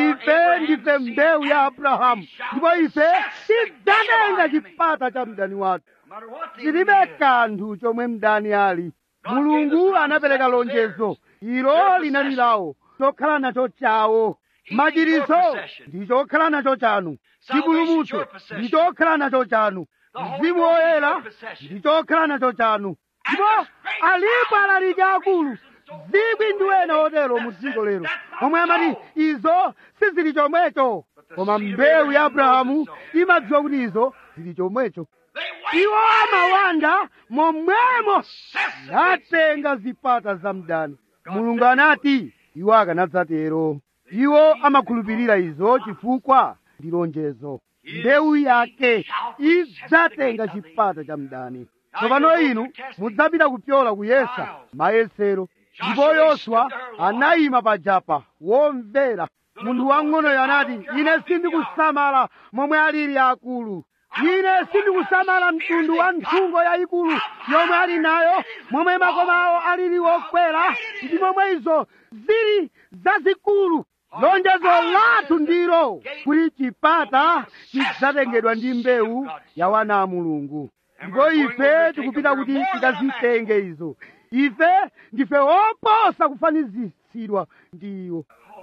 ife ndife mbewu ya abrahamu ndipo ife tidzatenga chipata cha mdani wathu no matter what they tilibe kanthu chomwe mdani ali mulungu anapereka lonjezo ilo linali lawo chokhala nacho chawo machiritso ndi chokhala nacho chanu chipulumutso ndi chokhala nacho chanu mzimu woyera ndi chokhala nacho chanu ndipo alipo alaliki akulu zikwi ndi ena otero mu dziko lero omwe amati izo sizili chomwecho koma mbewu ya abrahamu imadziwa kuti izo zili chomwecho They iwo wait. amawanda momwemo natenga zipata za mdani mulungu anati iwo akanadzatero iwo amakhulupirira izo chifukwa ndi lonjezo mbewu yake idzatenga chipata cha mdani tsopano inu mudzapita kupyola kuyesa mayesero ndipo yoswa anayima pajapa womvera munthu wang'onoyo anati ine sindikusamala momwe alili akulu ine sindikusamala mtundu wa nthungo yayikulu yomwe ali nayo momwe makoma awo alili wokwera ndi momwe izo zili zazikulu lonjezo lathu ndilo kuti chipata chidzatengedwa ndi mbewu ya wana a mulungu ndipo ife tikupita kuti tikazitenge izo ife ndife oposa kufanizitsidwa ndi iwo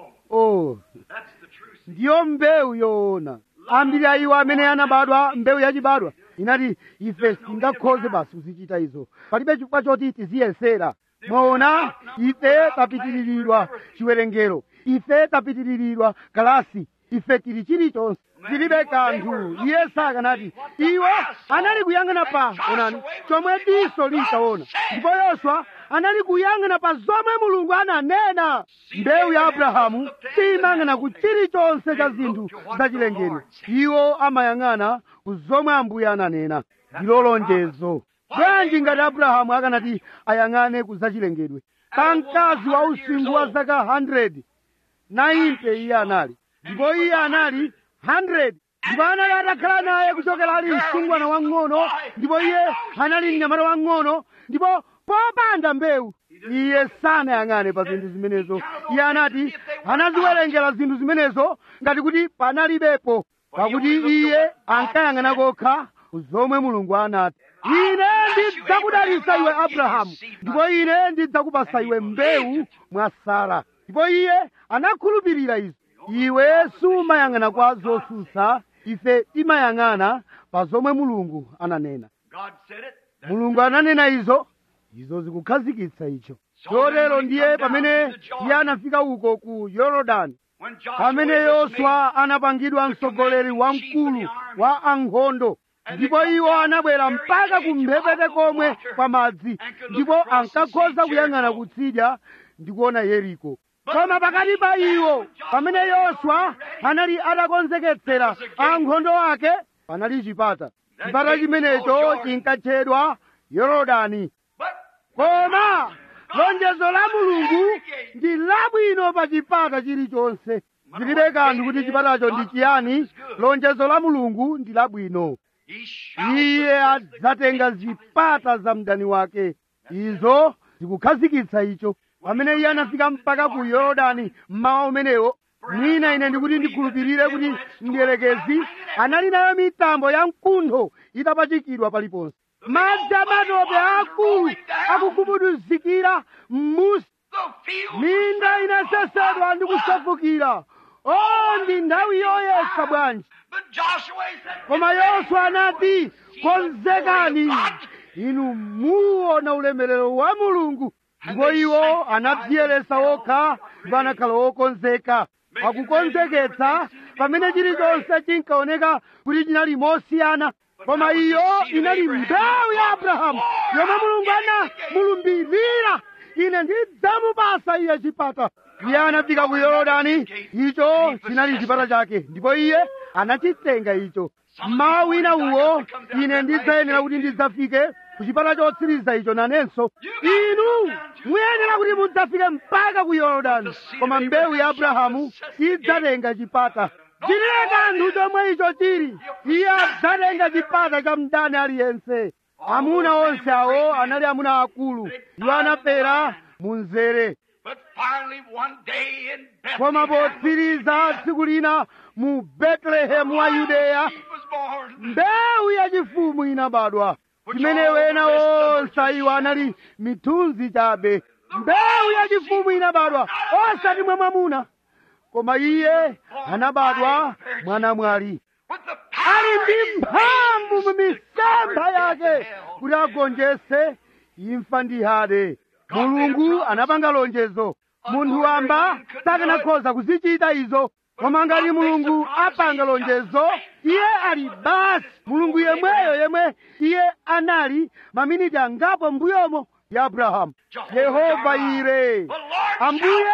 oh That's the truth. ndiyo mbewu yoona ambiri a iwo amene anabadwa mbewu yachibadwa inati ife singakhoze basi kuzichita izo palibe chifukwa choti tiziyesera mwaona ife tapitiriridwa chiwerengero ife tapitiriridwa kalasi ife tili chilichonse tilibe kanthu iye sakanati iwo anali kuyang'ana pa onani chomwe diso linkaona ndipo yoswa anali kuyang'ana pa zomwe mulungu ananena mbewu ya abrahamu siyimang'ana ku chilichonse cha zinthu zachilengedwe iwo amayang'ana ku zomwe ambuye ananena ndilo lonjezo bwanji ngati abrahamu akanati ayang'ane ku zachilengedwe pa mkazi wa usinkhu wa zaka 100 90 iye anali ndipo iye anali 100 ndipo anali atakhala naye kuchokera ali msungwana wang'ono ndipo iye anali mnyamata wang'ono ndipo popanda mbewu iye sanayang'ane pa zinthu zimenezo iye anati anaziwerengera zinthu zimenezo ngati kuti panalibepo pakuti iye ankayang'ana kokha ku zomwe mulungu anati ine ndidzakudalitsa iwe abrahamu ndipo ine ndidzakupasa iwe mbewu mwa sara ndipo iye anakhulupirira izo iwe sumayang'ana kwa zosusa ife timayang'ana pa zomwe mulungu ananena God said it. That's mulungu ananena izo izo zikukhazikitsa icho chotero ndiye pamene iye anafika uko ku yorodani when Joshua pamene was yoswa anapangidwa mtsogoleri wamkulu wa ankhondo ndipo iwo anabwera mpaka kumphepete komwe kwa madzi ndipo ankakhoza kuyang'ana kutsidya ndi kuona yeriko koma pakati pa iwo pamene yoswa anali atakonzeketsera ankhondo ake panali chipata chipata chimenecho chinkatchedwa yorodani But koma lonjezo la mulungu ndi labwino pa chipata chilichonse zilibe kanthu kuti chipatacho ndi chiyani lonjezo la mulungu ndi labwino he shall iye adzatenga zipata za mdani wake izo zikukhazikitsa icho pamene iye anafika mpaka ku yorodani mmawa umenewo mwina ine ndikuti ndikhulupirire kuti mdierekezi anali nayo mitambo ya mkuntho itapachikidwa paliponse madzi amatope akulu akugubuduzikira m'musi the field minda inasesedwa ndi kusefukira o ndi nthawi yoyesa bwanji But Joshua said, koma yoswa anati konzekani inu muona ulemerero wa mulungu ndipo iwo anadziyeresa okha ndipo anakhala wokonzeka akukonzeketsa pamene chilichonse chinkaoneka kuti chinali mosiyana koma iyo inali mbewu ya abrahamu yomwe mulungu anamulumbirira ine ndidzamupasa iye chipata iye anafika ku yorodani icho chinali chipata chake ndipo iye anachitenga icho mmawa wina uwo ine ndidzayenera kuti ndidzafike ku chipata chotsiriza icho nanenso inu muyenera kuti mudzafike mpaka ku yorodani koma mbewu ya abrahamu idzatenga chipata chilibe kanthu chomwe icho chili iye adzatenga chipata cha mdani aliyense amuna onse awo anali amuna akulu iwo anafera mu mzere But finally, one day in koma Bethlehem, potsiriza tsiku lina mu betelehemu wa yudeya he was born. mbewu yachifumu inabadwa chimene wena onse iwo anali mithunzi chabe mbewu yachifumu inabadwa osati mwa mwamuna koma iye anabadwa mwanamwali With the ali power ndi in his mphamvu mu hands misempha to yake hell. kuti agonjese imfa ndi hade mulungu anapanga lonjezo munthu wamba sakanakhoza kuzichita izo koma ngati mulungu apanga lonjezo iye ali basi mulungu yemweyo yemwe iye anali maminiti angapo mbuyomo ya abrahamu yehova ire ambuye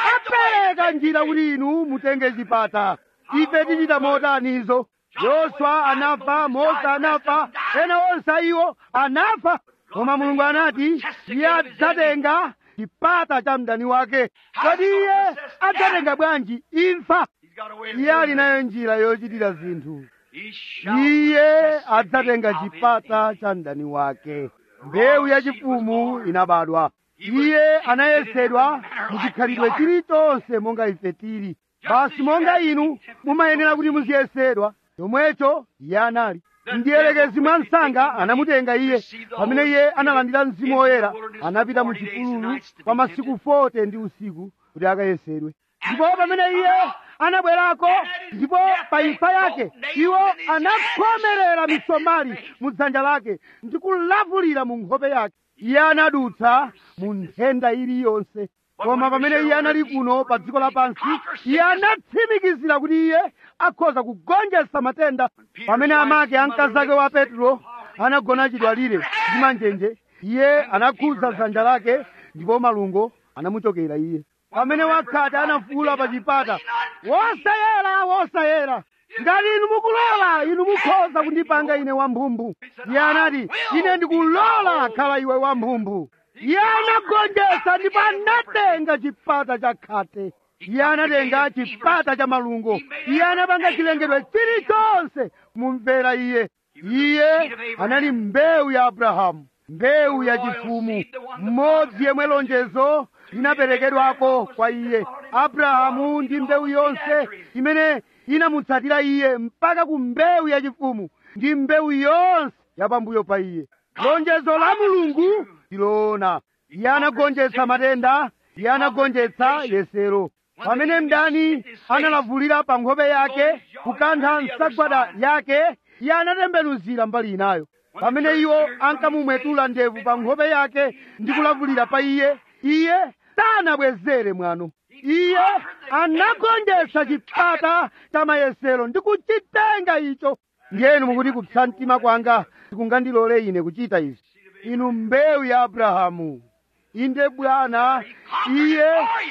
apereka njira kuti inu mutenge chipata ife tichita motanizo yoswa anafa mose anafa ena onse iwo anafa koma mulungu anati iye adzatenga chipata cha mdani wake kodi iye adzatenga bwanji imfa He's got a way of iye doing ali it. nayo njira yochitira zinthu He shall iye possess the adzatenga gate of his chipata enemies. cha mdani wake mbewu yachifumu inabadwa iye anayesedwa muchikhalidwe chilichonse monga ife tili basi monga inu mumayenera kuti muziyesedwa chomwecho iye anali mdierekezi mwa msanga anamutenga iye pamene iye analandira mzimu woyera anapita mu chipululu kwa masiku 40 ndi usiku kuti akayesedwe ndipo pamene iye anabwerako ndipo pa imfa yake iwo anakhomerera misomali mu dzanja lake ndi kulavulira mu nkhope yake iye anadutsa mu nthenda iliyonse koma pamene iye anali kuno pa dziko lapansi iye anatsimikizira kuti iye akhoza kugonjetsa matenda pamene amake amkazake wa petro anagona chidwalire ndi manjenje iye anakhudza dzanja lake ndipo malungo anamuchokera iye pamene wakhate anafuula pa chipata wosayera wosayera ngati inu mukulola inu mukhoza kundipanga ine wamphumbu iye anati ine ndikulola khala iwe wamphumbu iye anagonjetsa ndipo anatenga chipata cha khate iye anatenga chipata cha malungo iye anapanga chilengedwe chilichonse mumvera iye iye anali mbewu ya abrahamu mbewu ya chifumu mmodzi yemwe lonjezo linaperekedwako kwa iye abrahamu ndi mbewu yonse imene inamutsatira iye mpaka ku mbewu yachifumu ndi mbewu yonse yapambuyo pa iye lonjezo la mulungu ndiloona iye anagonjetsa matenda iye anagonjetsa yesero pamene mdani analavulira pa nkhope yake kukantha nsagwada yake iye anatembenuzira mbali inayo pamene iwo ankamumwetula ndevu pa nkhope yake ndi kulavulira pa iye iye sanabwezere mwano iye anagonjetsa chipata cha mayesero ndi kuchitenga icho ndiyenu mukuti kupsa mtima kwanga sikungandilole ine kuchita izi inu mbewu ya abrahamu inde bwana iye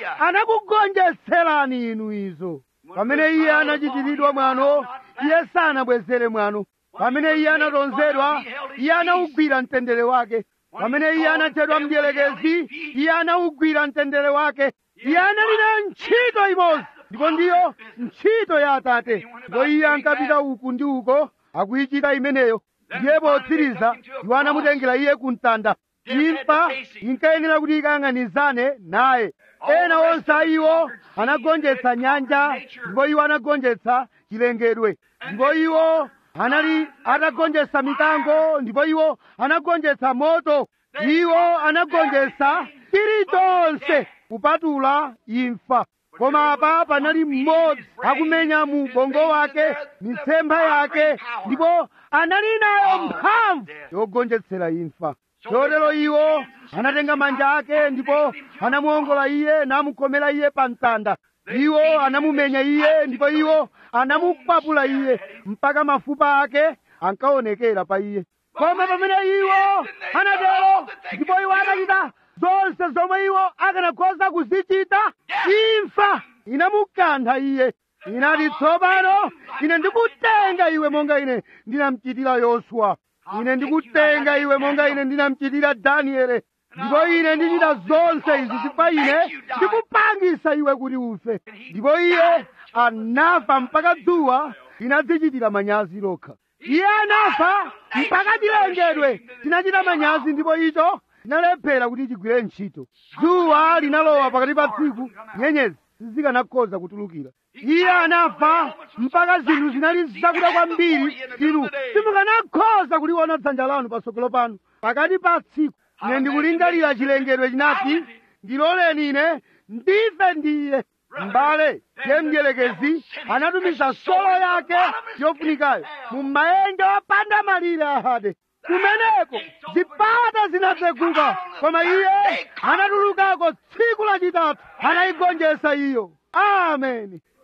anakugonjetserani inu izo pamene iye anachitiridwa mwano iye sanabwezere mwano pamene iye anatonzedwa iye anawugwira mtendere wake pamene iye anatchedwa mdierekezi iye anawugwira mtendere wake iye anali na ntchito imodzi ndipo ndiyo ntchito ya atate ndipo iye ankapita uku ndi uko akuyichita imeneyo ndiye potsiriza iwo anamutengera iye ku mtanda imfa inkayenera kuti ikayang'anizane naye ena onse a iwo anagonjetsa nyanja ndipo iwo anagonjetsa chilengedwe ndipo iwo anali atagonjetsa mikango ndipo iwo anagonjetsa moto iwo anagonjetsa chilichonse kupatula imfa koma apa panali mmodzi akumenya mu bongo wake mitsempha yake ndipo anali nayo mphamvu yogonjetsera imfa chotero iwo anatenga manja ake ndipo anamuongola iye namukhomera iye pa mtanda iwo anamumenya iye ndipo iwo anamukwapula iye mpaka mafupa ake ankaonekera pa iye koma pamene iwo anatero ndipo iwo anachita zonse zomwe iwo akanakhoza kuzichita imfa inamukantha iye inati tsopano ine ndikutenga iwe monga ine ndinamchitira yoswa ine ndikutenga iwe monga ine ndinamchitira daniele ndipo ine ndichita zonse izi chifukwa ine ndikupangisa iwe kuti ufe ndipo iye anafa mpaka dzuwa linadzichitira manyazi lokha iye anafa mpaka chilengedwe chinachita manyazi ndipo icho chinalephera kuti chigwire ntchito dzuwa linalowa pakati pa tsiku nyenyezi sizikanakhoza kutulukira iye anafa mpaka zinthu zinali zakuda kwambiri inu simukanakhoza kuliona dzanja lanu patsogolo panu pakati pa tsiku ine ndikulingalira chilengedwe chinati ndiloleni ine ndife ndiye mbale ye mdierekezi anatumiza solo yake yofunikayo mu maenje opanda malire ahade kumeneko zipata zinatseguka koma iye anatulukako tsiku lachitatu anayigonjetsa iyo ameni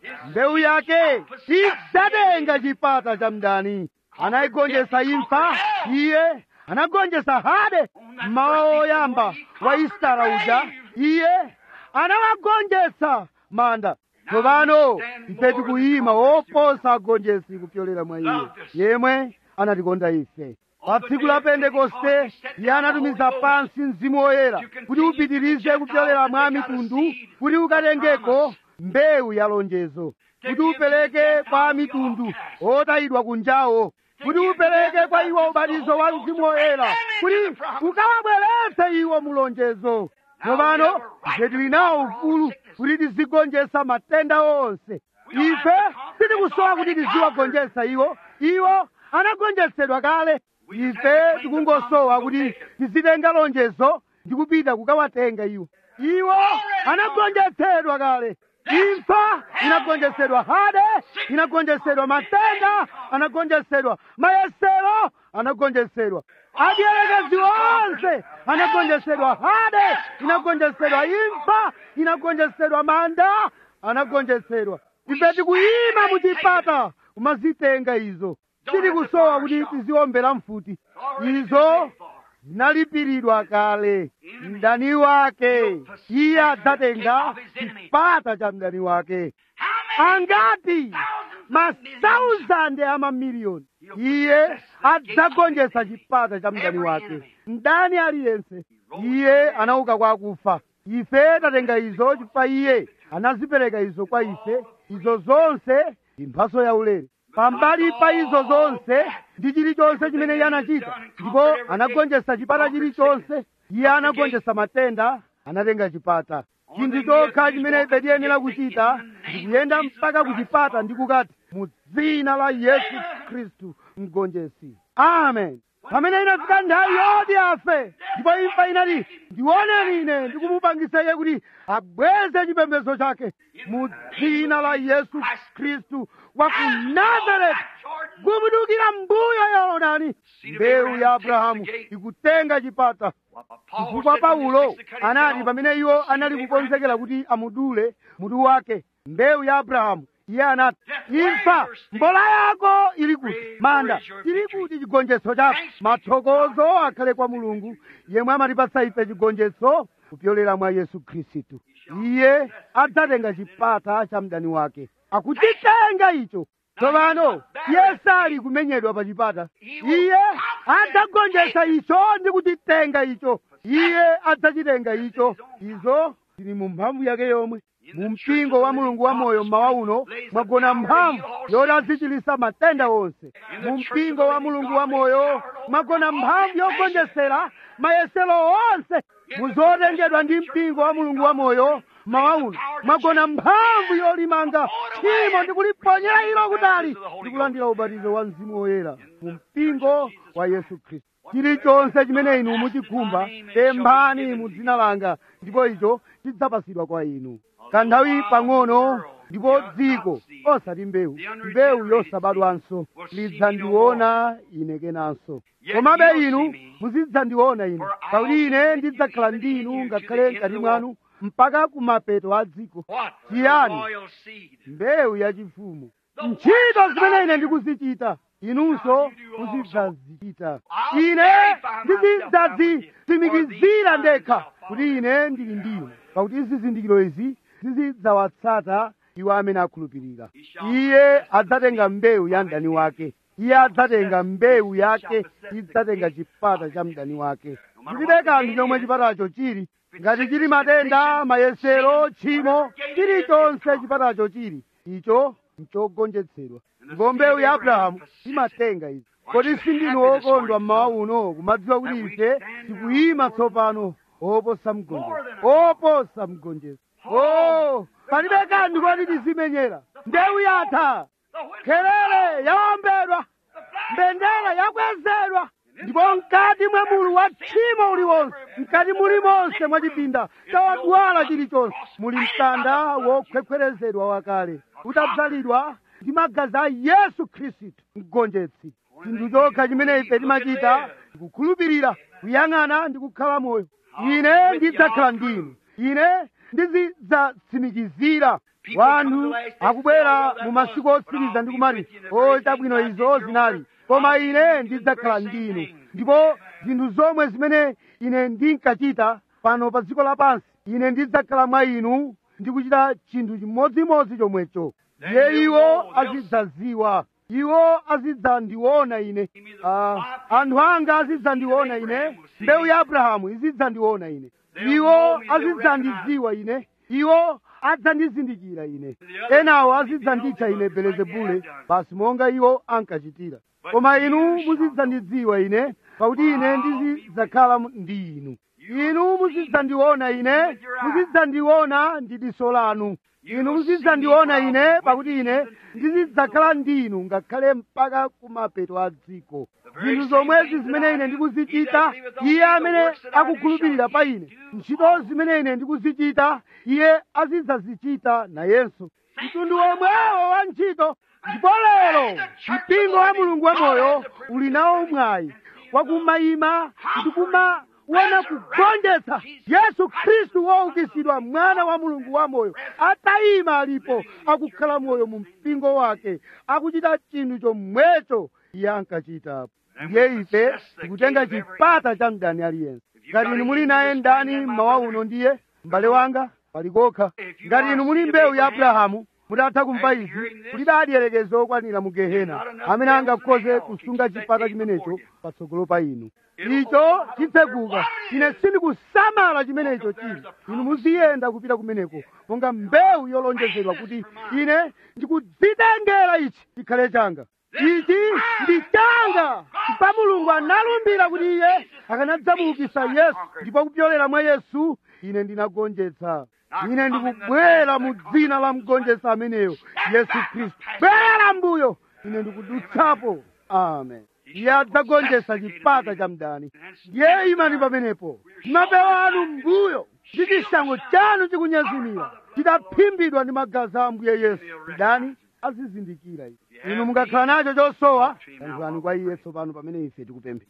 mbewu yake idzatenga chipata cha mdani anayigonjetsa imfa iye anagonjetsa hade mmawa oyamba wa isitara uja iye anawagonjetsa manda tsopano ife tikuyima woposa agonjetsi kupyolera mwa iye yemwe anatikonda ife pa tsiku la pentekoste iye anatumiza pansi mzimu woyera kuti upitirize kupyolera mwa mitundu kuti ukatengeko mbewu ya lonjezo kuti upereke kwa mitundu otayidwa kunjawo kuti upereke kwa iwo ubatizo wa mzimu woyera kuti ukawabweretse iwo mulonjezo tsopano ife tili nawo ufulu kuti tizigonjetsa matenda onse ife sitikusowa kuti tiziwagonjetsa iwo iwo anagonjetsedwa kale ife tikungosowa kuti tizitenga lonjezo ndi kupita kukawatenga iwo iwo anagonjetsedwa kale imfa inagonjetsedwa hade inagonjetsedwa matenda anagonjetsedwa mayesero anagonjetsedwa adielekezi onse anagonjetsedwa hade inagonjetsedwa imfa inagonjetsedwa manda anagonjetsedwa ife tikuyima muchipata kumazitenga izo tikusowa kuti tiziombera mfuti izo zinalipiridwa kale mdani wake iye adzatenga chipata cha mdani wake angati masauzande amamiliyoni iye adzagonjetsa chipata cha mdani wake mdani aliyense iye anauka kwa akufa ife tatenga izo chifukwa iye anazipereka izo kwa ife izo zonse ndi mphaso yaulere pambali pa izo zonse ndi chilichonse chimene iye anachita ndipo anagonjetsa chipata chilichonse iye anagonjetsa matenda anatenga chipata chinthu chokha chimene ife tiyenera kuchita ndikuyenda mpaka ku chipata ndi kukati mu dzina la yesu khristu mgonjetsi amen pamene inafika nthawi yoti afe ndipo imfa inati ndioneni ine ndikumupangisa iye kuti abweze chipembedzo chake mu dzina la yesu khristu wa ku nazareti kumudukira mbuyo yorodani mbewu ya abrahamu ikutenga chipata chifukwa paulo anati pamene iwo anali kukonzekera kuti amudule mutu wake mbewu ya abrahamu iye anati imfa mbola yako ili kuti manda ili kuti chigonjetso chako mathokozo akhale kwa mulungu yemwe amatipatsa ife chigonjetso kupyolera mwa yesu khristu iye adzatenga chipata cha mdani wake akuchitenga icho tsopano iye sali kumenyedwa pa chipata iye adzagonjetsa icho ndi kuchitenga icho iye adzachitenga icho izo zili mu mphamvu yake yomwe mu mpingo wa mulungu wa moyo mmawa uno mwagona mphamvu yoti azichilisa matenda onse mu mpingo wa mulungu wa moyo mwagona mphamvu yogonjetsera mayesero onse muzotengedwa ndi mpingo wa mulungu wa moyo mmawa uno mwagona mphamvu yolimanga tchimo ndi kuliponyera ilo kutali ndi kulandira ubatizo wa mzimu woyera mu mpingo wa yesu khristu chilichonse chimene inu muchikhumba pemphani mu dzina langa ndipo icho chidzapasidwa kwa inu kanthawi pang'ono ndipo dziko osati mbewu mbewu yosabadwanso lidzandiona ine kenanso komabe inu muzidzandiona ine pakuti ine ndidzakhala ndi inu ngakhale mkati mwanu mpaka kumapeto a dziko chiyani mbewu yachifumu ntchito zimene ine ndikuzichita inunso muzidzazichita ine ndizidzazitsimikizira ndekha kuti ine ndili ndinu pakuti zizindikiro izi zizidzawatsata iwo amene akhulupirira iye adzatenga mbewu ya mdani wake iye adzatenga mbewu yake idzatenga chipata cha mdani wake chilibe kanthu chomwe chipatacho chili ngati chili matenda mayesero tchimo chilichonse chipatacho chili icho nchogonjetsedwa ndipo mbewu ya abrahamu imatenga izi kodi sindinu wokondwa mmawa uno kumadziwa kuti ife tikuyima tsopano oposa mgonjetsi oposa mgonjetsi o palibe kanthu koti tizimenyera mbewu yatha khelele yawombedwa mbendera yakwezedwa ndipo mkati mwa mulu wa tchimo uliwonse mkati mulimonse mwa chipinda chawadwala chilichonse muli mtanda wokhwekhwerezedwa wakale utadzalidwa ndi magazi a yesu khristu mgonjetsi chinthu chokha chimene ife timachita ndikukhulupirira kuyang'ana ndi kukhala moyo ine ndidzakhala ndinu ine ndizidzatsimikizira wanthu akubwera mu masiku otsiriza ndi kumati o chabwino izo zinali koma ine ndidzakhala ndinu ndipo zinthu zomwe zimene ine ndinkachita pano pa dziko lapansi ine ndidzakhala mwa inu ndikuchita chinthu chimodzimodzi chomwecho ndiye iwo azidzaziwa iwo azidzandiona ine Ah, anthu anga azidzandiona ine mbewu ya abrahamu izidzandiona ine iwo azidzandidziwa ine iwo adzandizindikira ine enawo azidzanditcha ine belezebule basi monga iwo ankachitira koma inu muzidzandidziwa ine pakuti ine ndizidzakhala mu- ndi inu inu muzidzandiona ine muzidzandiona ndi diso lanu inu muzidzandiona ine pakuti ine ndizidzakhala ndinu ngakhale mpaka kumapeto a dziko zinthu zomwezi zimene ine ndikuzichita iye amene akukhulupirira pa ine ntchito zimene ine ndikuzichita iye azidzazichita nayenso mtundu womwewo wa ntchito ndipo lero mpingo wa mulungu wamoyo uli nawo mwayi wakumayima ndikumaona kugonjetsa yesu khristu woukitsidwa mwana wa mulungu wamoyo atayima alipo akukhala moyo mu mpingo wake akuchita chinthu chomwecho iye ankachitapo ndiye ife tikutenga chipata cha mdani aliyense ngati inu muli naye ndani mmawa uno ndiye m'bale wanga palikokha ngati inu muli mbewu ya abrahamu mutatha kumva izi kulibe adiyerekezi okwanira mu gehena amene angakhoze kusunga chipata chimenecho patsogolo pa inu icho chitseguka ine sindikusamala chimenecho chili inu muziyenda kupita kumeneko monga mbewu yolonjezedwa kuti ine ndikudzitengera ichi chikhale changa ichi ndi changa chifukwa mulungu analumbira kuti iye akanadzamuukitsa yesu ndipo kupyolera mwa yesu ine ndinagonjetsa ine ndikubwera mu dzina la mgonjetsa ameneyo yesu khristu bwera mbuyo ine ndikudutsapo amen iye adzagonjetsa chipata cha mdani ndiye imani pamenepo mapewa anu mbuyo ndi chishango chanu chikunyezimira chidaphimbidwa ndi magazi a ambuye yesu mdani azizindikira izi inu mukakhala nacho chosowa yankhulani kwa iye tsopano pamene ife tikupemphera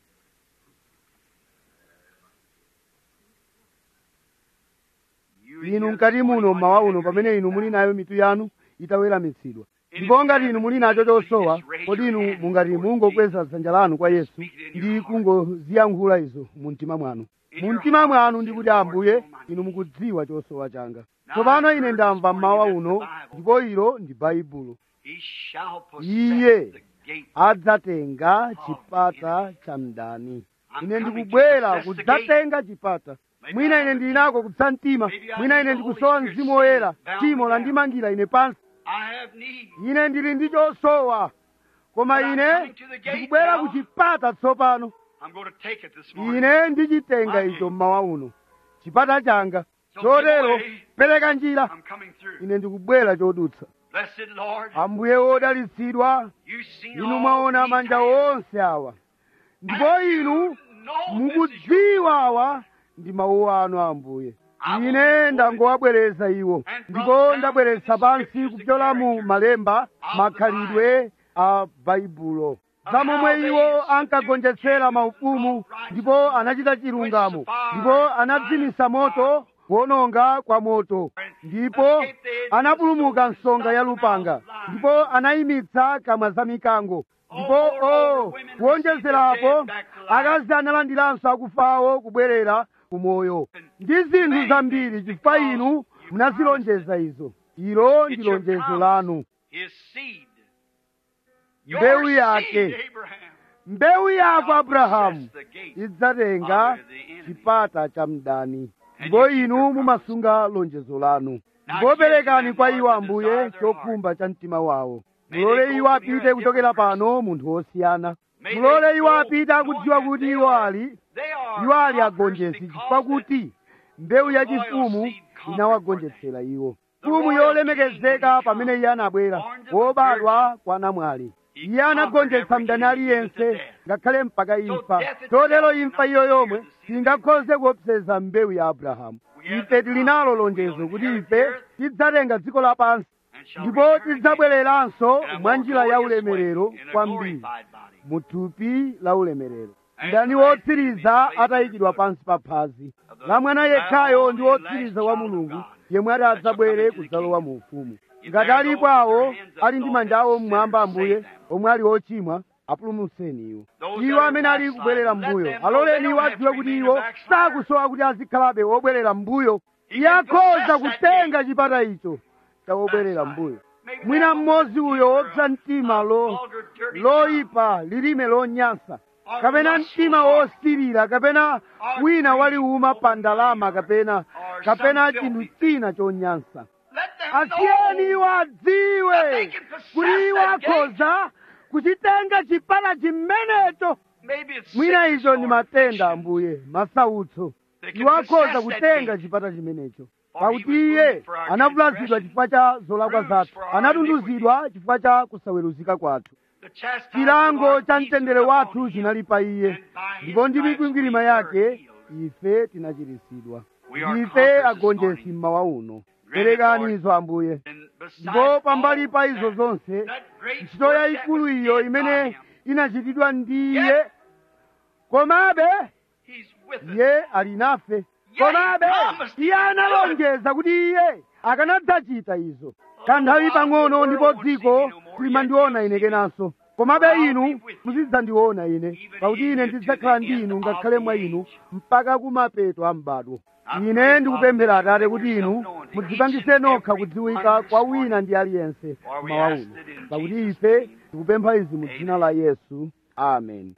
inu mkati muno mmawa uno pamene inu muli nayo mitu yanu itaweramitsidwa ndipo ngati inu muli nacho chosowa kodi inu mungati mungokweza dzanja lanu kwa yesu ndi kungoziyankhula izo mu mtima mwanu mu mtima mwanu ndi kuti ambuye inu mukudziwa chosowa changa tsopano ine ndamva mmawa uno ndipo ilo ndi baibulo He shall possess Iye the gate. adzatenga chipata cha mdani ine ndikubwera kudzatenga chipata mwina ine ndili nako kutsa mtima mwina ine ndikusowa mzimu woyera timo landimangira ine pansi I have need. ine ndili ndi chosowa koma ine ndikubwera ku chipata tsopano I'm going to take it this morning. ine ndichitenga icho mmawa uno chipata changa chotero pereka njira I'm coming through. ine ndikubwera chodutsa Blessed Lord, ambuye wodalitsidwa you've seen inu all mwaona these manja hands. onse awa ndipo inu No, this is your mukudziwa awa ndi mawu anu ambuye ine ndangowabwereza iwo ndipo ndabweretsa pansi kupyola mu malemba makhalidwe a baibulo za momwe iwo ankagonjetsera maufumu ndipo anachita chilungamo ndipo anadzimitsa moto kuononga kwa moto ndipo anapulumuka msonga ya lupanga ndipo anayimitsa kamwa za mikango ndipo o kuonjezerapo akazi analandiranso akufawo kubwerera kumoyo ndi zinthu zambiri chifukwa inu munazilonjeza izo ilo ndi It's your lonjezo promise. lanu His seed. mbewu Your yake seed, Abraham. mbewu yako abrahamu Possess the gate. idzatenga chipata cha mdani ndipo inu mumasunga lonjezo lanu ndipo perekani kwa iwo ambuye chokhumba cha mtima wawo mulole iwo apite kuchokera pano munthu wosiyana mulole iwo apite akudziwa kuti iwo ali They are iwo ali conquerors agonjetsi because chifukwa kuti mbewu yachifumu inawagonjetsera iwo mfumu yolemekezeka pamene iye anabwera wobadwa kwa namwali iye anagonjetsa mdani aliyense ngakhale mpaka imfa chotero imfa iyo yomwe singakhoze kuopseza mbewu ya abrahamu ife tili nalo lonjezo kuti ife tidzatenga dziko lapansi and shall ndipo return again tidzabwereranso in a mwa more njira ya glorious ulemerero way, in a kwambiri glorified body. mu thupi la ulemerero ndani wotsiriza atayikidwa pansi pa phazi la mwana yekhayo ndi wotsiriza wa mulungu yemwe ati adzabwere kudzalowa mu ufumu ngati alipo awo ali ndi manja awo mmwamba ambuye omwe ali ochimwa apulumutseni iwo iwo amene ali kubwerera mbuyo aloleni iwo adziwe kuti iwo sakusowa kuti azikhalabe wobwerera mbuyo iye akhoza kutenga chipata icho cha wobwerera mbuyo mwina mmodzi uyo wopsa mtima lo loyipa lilime lonyansa kapena mtima wosirira kapena wina waliuma pa ndalama kapena kapena chinthu china chonyansa asiyeni iwo adziwe kuti iwo akhoza kuchitenga chipata chimenecho mwina icho ndi matenda ambuye masautso iwo akhoza kutenga chipata chimenecho pakuti iye anavulazidwa chifukwa cha zolakwa zathu anatunduzidwa chifukwa cha kusaweruzika kwathu chilango cha mtendere wathu chinali pa iye ndipo ndi mikwingwirima yake ife tinachiritsidwa ife agonjetsi mmawa uno perekani izo ambuye ndipo pambali pa izo zonse ntchito yayikulu iyo imene inachitidwa ndi iye komabe iye ali nafe komabe iye analonjeza kuti iye akanadzachita izo kanthawi pang'ono ndipo dziko limandiona ine kenanso komabe inu muzidzandiona ine pakuti ine ndidzakhala ndi inu ngakhale mwa inu mpaka kumapeto a m'badwo ine ndikupemphera atate kuti inu mudzipangise nokha kudziwika kwa wina ndi aliyense mawa uno pakuti ife tikupempha izi mu dzina la yesu amen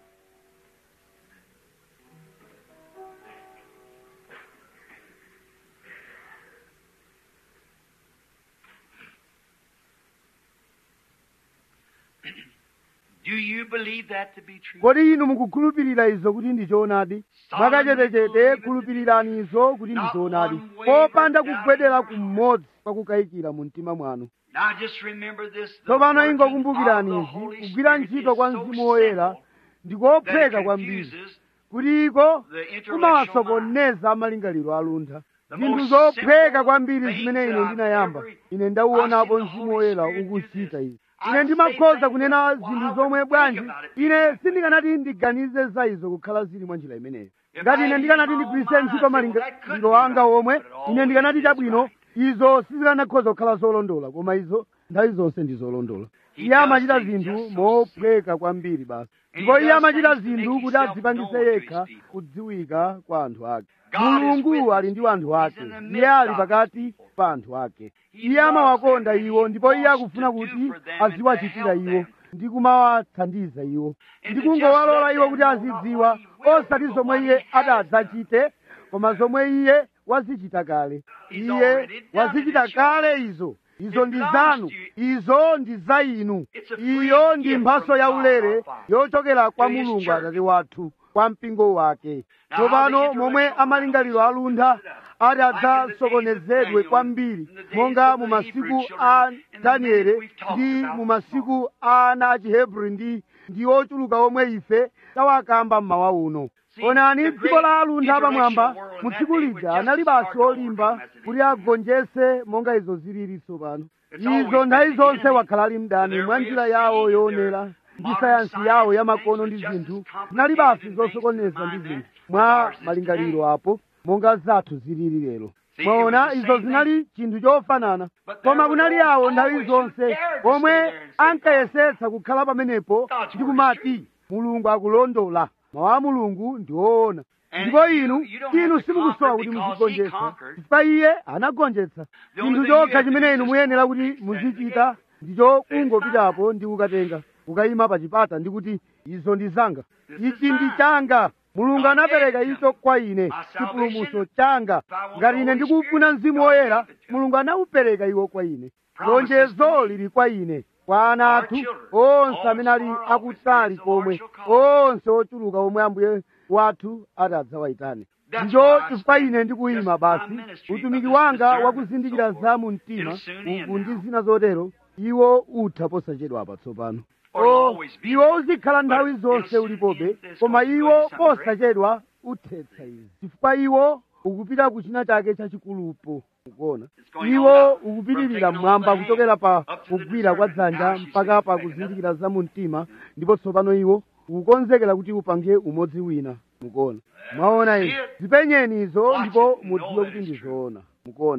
Do you believe that to be true? kodi inu mukukhulupirira izo kuti ndi choonadi mwakachetechete khulupirirani izo kuti ndi choonadi popanda kugwedera kumodzi kwakukayikira mu mtima mwanu Now just remember this. the tsopano working ingokumbukirani of the izi Holy kugwira Spirit ntchito is kwa so mzimu woyera simple ndi that kophweka it kwambiri confuses kuti iko the intellectual kumawasokoneza amalingaliro aluntha The zinthu most zophweka simple kwambiri things zimene ine that I've ndinayamba ever- ine ndauonapo I've seen the mzimu Holy woyera Spirit do ukuchita this. izi I've ine said ndimakhoza things kunena that, well, I zinthu wouldn't zomwe think bwanji about it ine sindikanati ndiganize za izo kukhala zili mwa njira imeneyo If ngati I ine had ndikanati used my ndigwiritse own ntchito mind, I'd say, well, that couldn't malingaliro be anga right, omwe but it ine always ndikanati is chabwino right. izo sizikanakhoza kukhala zolondola koma izo nthawi zonse ndi zolondola He iye does amachita things zinthu just so mophweka kwambiri basi And ndipo he iye does amachita things to make zinthu kuti himself adzipangise known to his yekha people. kudziwika kwa anthu ake God is with mulungu ali his ndi anthu people. ake He's in the iye midst ali of pakati his people. pa anthu ake He iye loves amawakonda them and iwo he ndipo iye wants akufuna to do kuti for them and to aziwachitira help iwo them. ndi kumawathandiza iwo And ndi to just kungowalola let iwo them kuti know not azidziwa what he will osati do, zomwe but iye what he has adadzachite koma zomwe iye wazichita kale He's iye already done it. wazichita It's kale izo izo It ndi belongs zanu to you. izo ndi za inu It's a free iyo ndi gift mphaso from ya God ulere our Father yochokera kwa to his mulungu church. atate wathu kwa mpingo wake Now, how tsopano the momwe intellectual amalingaliro mind aluntha ati adzasokonezedwe kwambiri monga mu masiku a daniele ndi mu masiku a ana a chihebri ndi ndi ochuluka omwe ife tawakamba mmawa uno onani dziko la aluntha pamwamba mu tsiku lija anali basi olimba kuti agonjese monga izo zilili tsopano izo nthawi zonse wakhala ali mdani mwa njira yawo yoonera ndi sayansi yawo yamakono ndi zinthu zinali basi zosokoneza ndi zinthu mwa malingaliro apo monga zathu zilili lero mwaona izo zinali chinthu chofanana koma kunali awo nthawi zonse omwe ankayesetsa kukhala pamenepo ndi kumati mulungu akulondola mawu a mulungu ndi woona ndipo inu inu simukusowa kuti muzigonjetsa chifukwa iye anagonjetsa chinthu chokha chimene inu muyenera kuti muzichita ndicho kungopitapo ndi kukatenga kukayima pa chipata ndi kuti izo ndi zanga ichi ndi changa mulungu anapereka icho kwa ine chipulumutso changa ngati ine ndikufuna mzimu woyera mulungu anawupereka iwo kwa ine lonjezo lili kwa ine kwa ana athu onse amene ali akutali komwe onse ochuluka omwe ambuye wathu ati adzawayitane ndicho chifukwa ine ndikuyima basi utumiki wanga wakuzindikira za mu mtima uku ndi zina zotero iwo utha posachedwapa tsopano o iwo uzikhala nthawi zonse ulipobe koma iwo posachedwa uthetsa izi chifukwa iwo ukupita ku china chake chachikulupo ukuona iwo ukupitirira mmwamba kuchokera pa kugwira kwa dzanja mpaka pa kuzindikira za mu mtima ndipo tsopano iwo ukukonzekera kuti upange umodzi wina mukuona mwaona ine zipenyeni izo ndipo mudziwe kuti ndizoona mukuona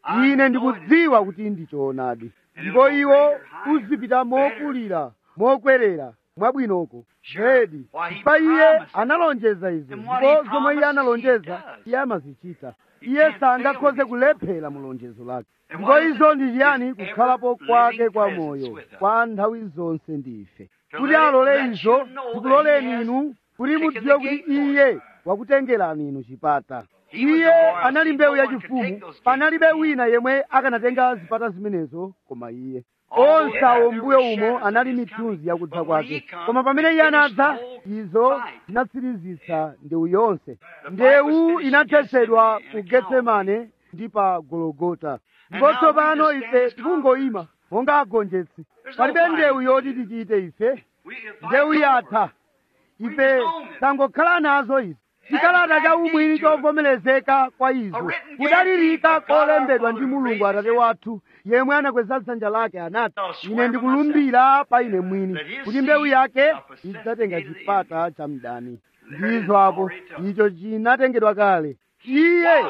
ine ndikudziwa kuti ndi choonadi ndipo iwo uzipita mokulira mokwerera mwabwinoko zedi pa iye analonjeza izo ndipo zomwe iye analonjeza iye amazichita iye sangakhoze kulephera mulonjezo lake ndipo izo ndi chiyani kukhalapo kwake kwa moyo kwa nthawi zonse ndife kuti alole izo tikuloleni inu kuti mudziwe kuti iye wakutengerani inu chipata iye anali mbewu yachifumu panalibe wina yemwe akanatenga zipata zimenezo koma iye onse awo mbuyo umo anali mithunzi yakudza kwake koma pamene iye anadza izo zinatsirizitsa ndewu yonse ndewu inathetsedwa ku getsemane ndi pa gologota ndipo tsopano ife tikungoyima monga agonjetsi palibe ndewu yoti tichite ife ndewu yatha ife tangokhala nazo izi chikalata cha umwini chovomerezeka kwa izo kudalirika kolembedwa ndi mulungu atate wathu yemwe anakweza dzanja lake anati ine ndikulumbira pa ine mwini kuti mbewu yake idzatenga chipata cha mdani ndizo apo icho chinatengedwa kale iye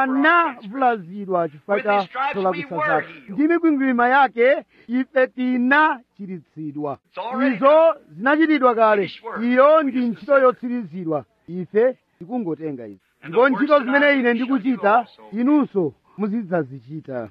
anavulazidwa chifukwa cha zolakwisa zake ndi mikwingwirima yake ife tinachiritsidwa izo zinachitidwa kale iyo ndi ntchito yotsirizidwa ife tikungotenga izi ndipo ntchito zimene ine ndikuchita inunso muzidzazichita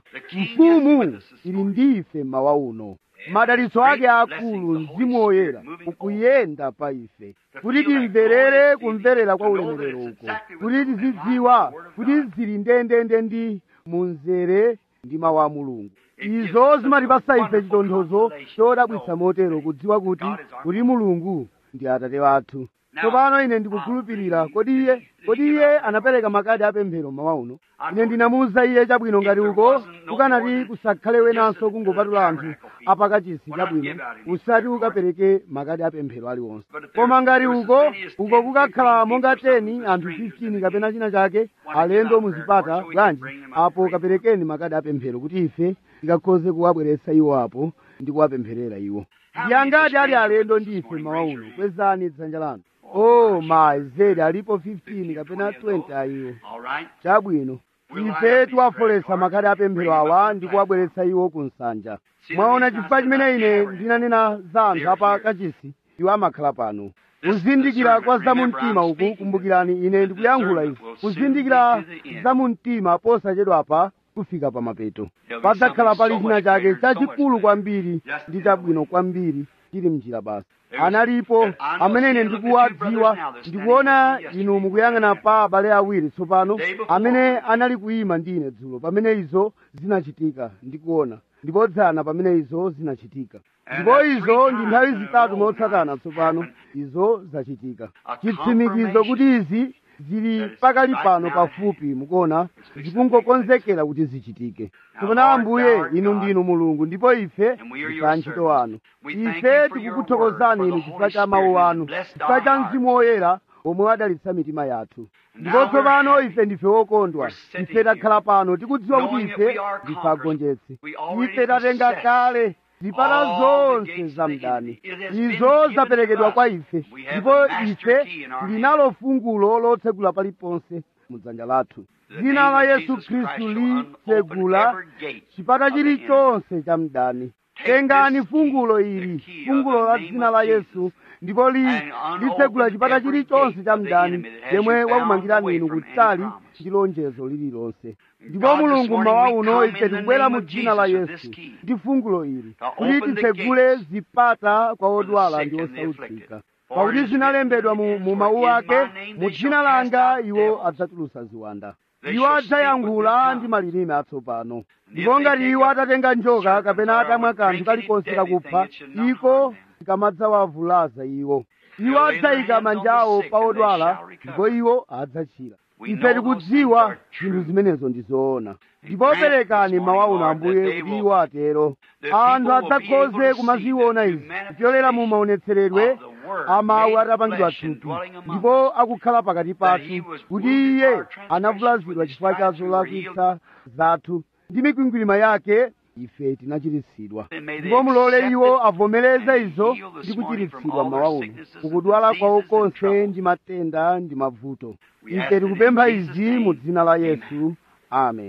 mfumu ili ndi ife mawa uno madalitso ake akulu mzimu woyera ukuyenda pa ife kuti timverere kumverera kwa ulemerero uko kuti tizidziwa kuti zili ndendende ndi munzere ndi mawu a mulungu izo zimatipasa ife chitonthozo chodabwitsa motero kudziwa kuti kuti mulungu ndi atate wathu tsopano ine ndikukhulupirira kodi iye kodi iye anapereka makadi apemphero mawa uno ine ndinamuwuza iye chabwino ngati uko kukanati kusakhale wenanso kungopatula anthu apakachisi chabwino usati ukapereke makadi apemphero aliwonse koma ngati uko uko kukakhala monga 10 anthu 15 kapena china chake alendo muzipata bwanji apo kaperekeni makadi apemphero kuti ife tikakhoze kuwabweretsa iwo apo ndi kuwapempherera iwo ndiyangati ali alendo ndi ife mawa uno kwezani dzanja lanu oh my zedi alipo 15 kapena 20 ayiwo chabwino ife tiwafolesa makadi apemphero awa ndi kuwabweretsa iwo ku nsanja mwaona chifukwa chimene ine ndinanena za anthu apa kachisi iwo amakhala pano kuzindikira kwa zamumtima uku kumbukirani ine ndikuyankhula izi kuzindikira zamumtima posachedwapa kufika pa mapeto padzakhala pali china chake chachikulu kwambiri ndi chabwino kwambiri chili mnjira basi analipo amene ine ndikuwadziwa ndikuona inu mukuyang'ana pa abale awiri tsopano amene anali kuyima ndi ine dzulo pamene izo zinachitika ndikuona ndipo dzana pamene izo zinachitika ndipo izo ndi nthawi zitatu motsatana tsopano izo zachitika chitsimikizo kuti izi zili pakali pano pafupi mukuona zikungokonzekera kuti zichitike tsopano ambuye inu ndinu mulungu ndipo ife ndife antchito wanu ife tikukuthokozani inu chifukwa cha mawu anu chifukwa cha mzimu woyera omwe wadalitsa mitima yathu ndipo tsopano ife ndife wokondwa ife takhala pano tikudziwa kuti ife ndife agonjetsi ife tatenga kale zipata zonse za mdani izo zaperekedwa kwa ife ndipo ife linalo fungulo lotsegula paliponse mudzanja lathu dzina la yesu khristu litsegula chipata chilichonse cha mdani tengani fungulo ili fungulo la dzina la yesu ndipo litsegula chipata chilichonse cha mdani yemwe wakumangirani inu kutali ndi lonjezo lililonse ndipo mulungu mmawa uno ife tikubwera mu dzina la yesu ndi fungulo ili kuti titsegule zipata kwa odwala ndi osautsika pakuti zinalembedwa mu mawu ake mu dzina langa iwo adzatulutsa ziwanda iwo adzayankhula ndi malilime atsopano ndipo ngati iwo atatenga njoka kapena atamwa kanthu kalikonse kakupha iko tikamadzawavulaza iwo iwo adzayika manja awo pa odwala ndipo iwo adzachira ife tikudziwa zinthu zimenezo ndi zoona ndipo perekani mawu uno ambuye kuti iwo atero anthu adzakhoze kumaziona izi kupyolera mu maonetseredwe amawu atapangidwa thupi ndipo akukhala pakati pathu kuti iye anavulazidwa chifukwa cha zolakwitsa zathu ndi mikwingwirima yake ife tinachiritsidwa ndipo mulole iwo avomereze izo ndi kuchiritsidwa mawa uno kukudwala kwawo konse ndi matenda ndi mavuto ife tikupempha izi mu dzina la yesu amen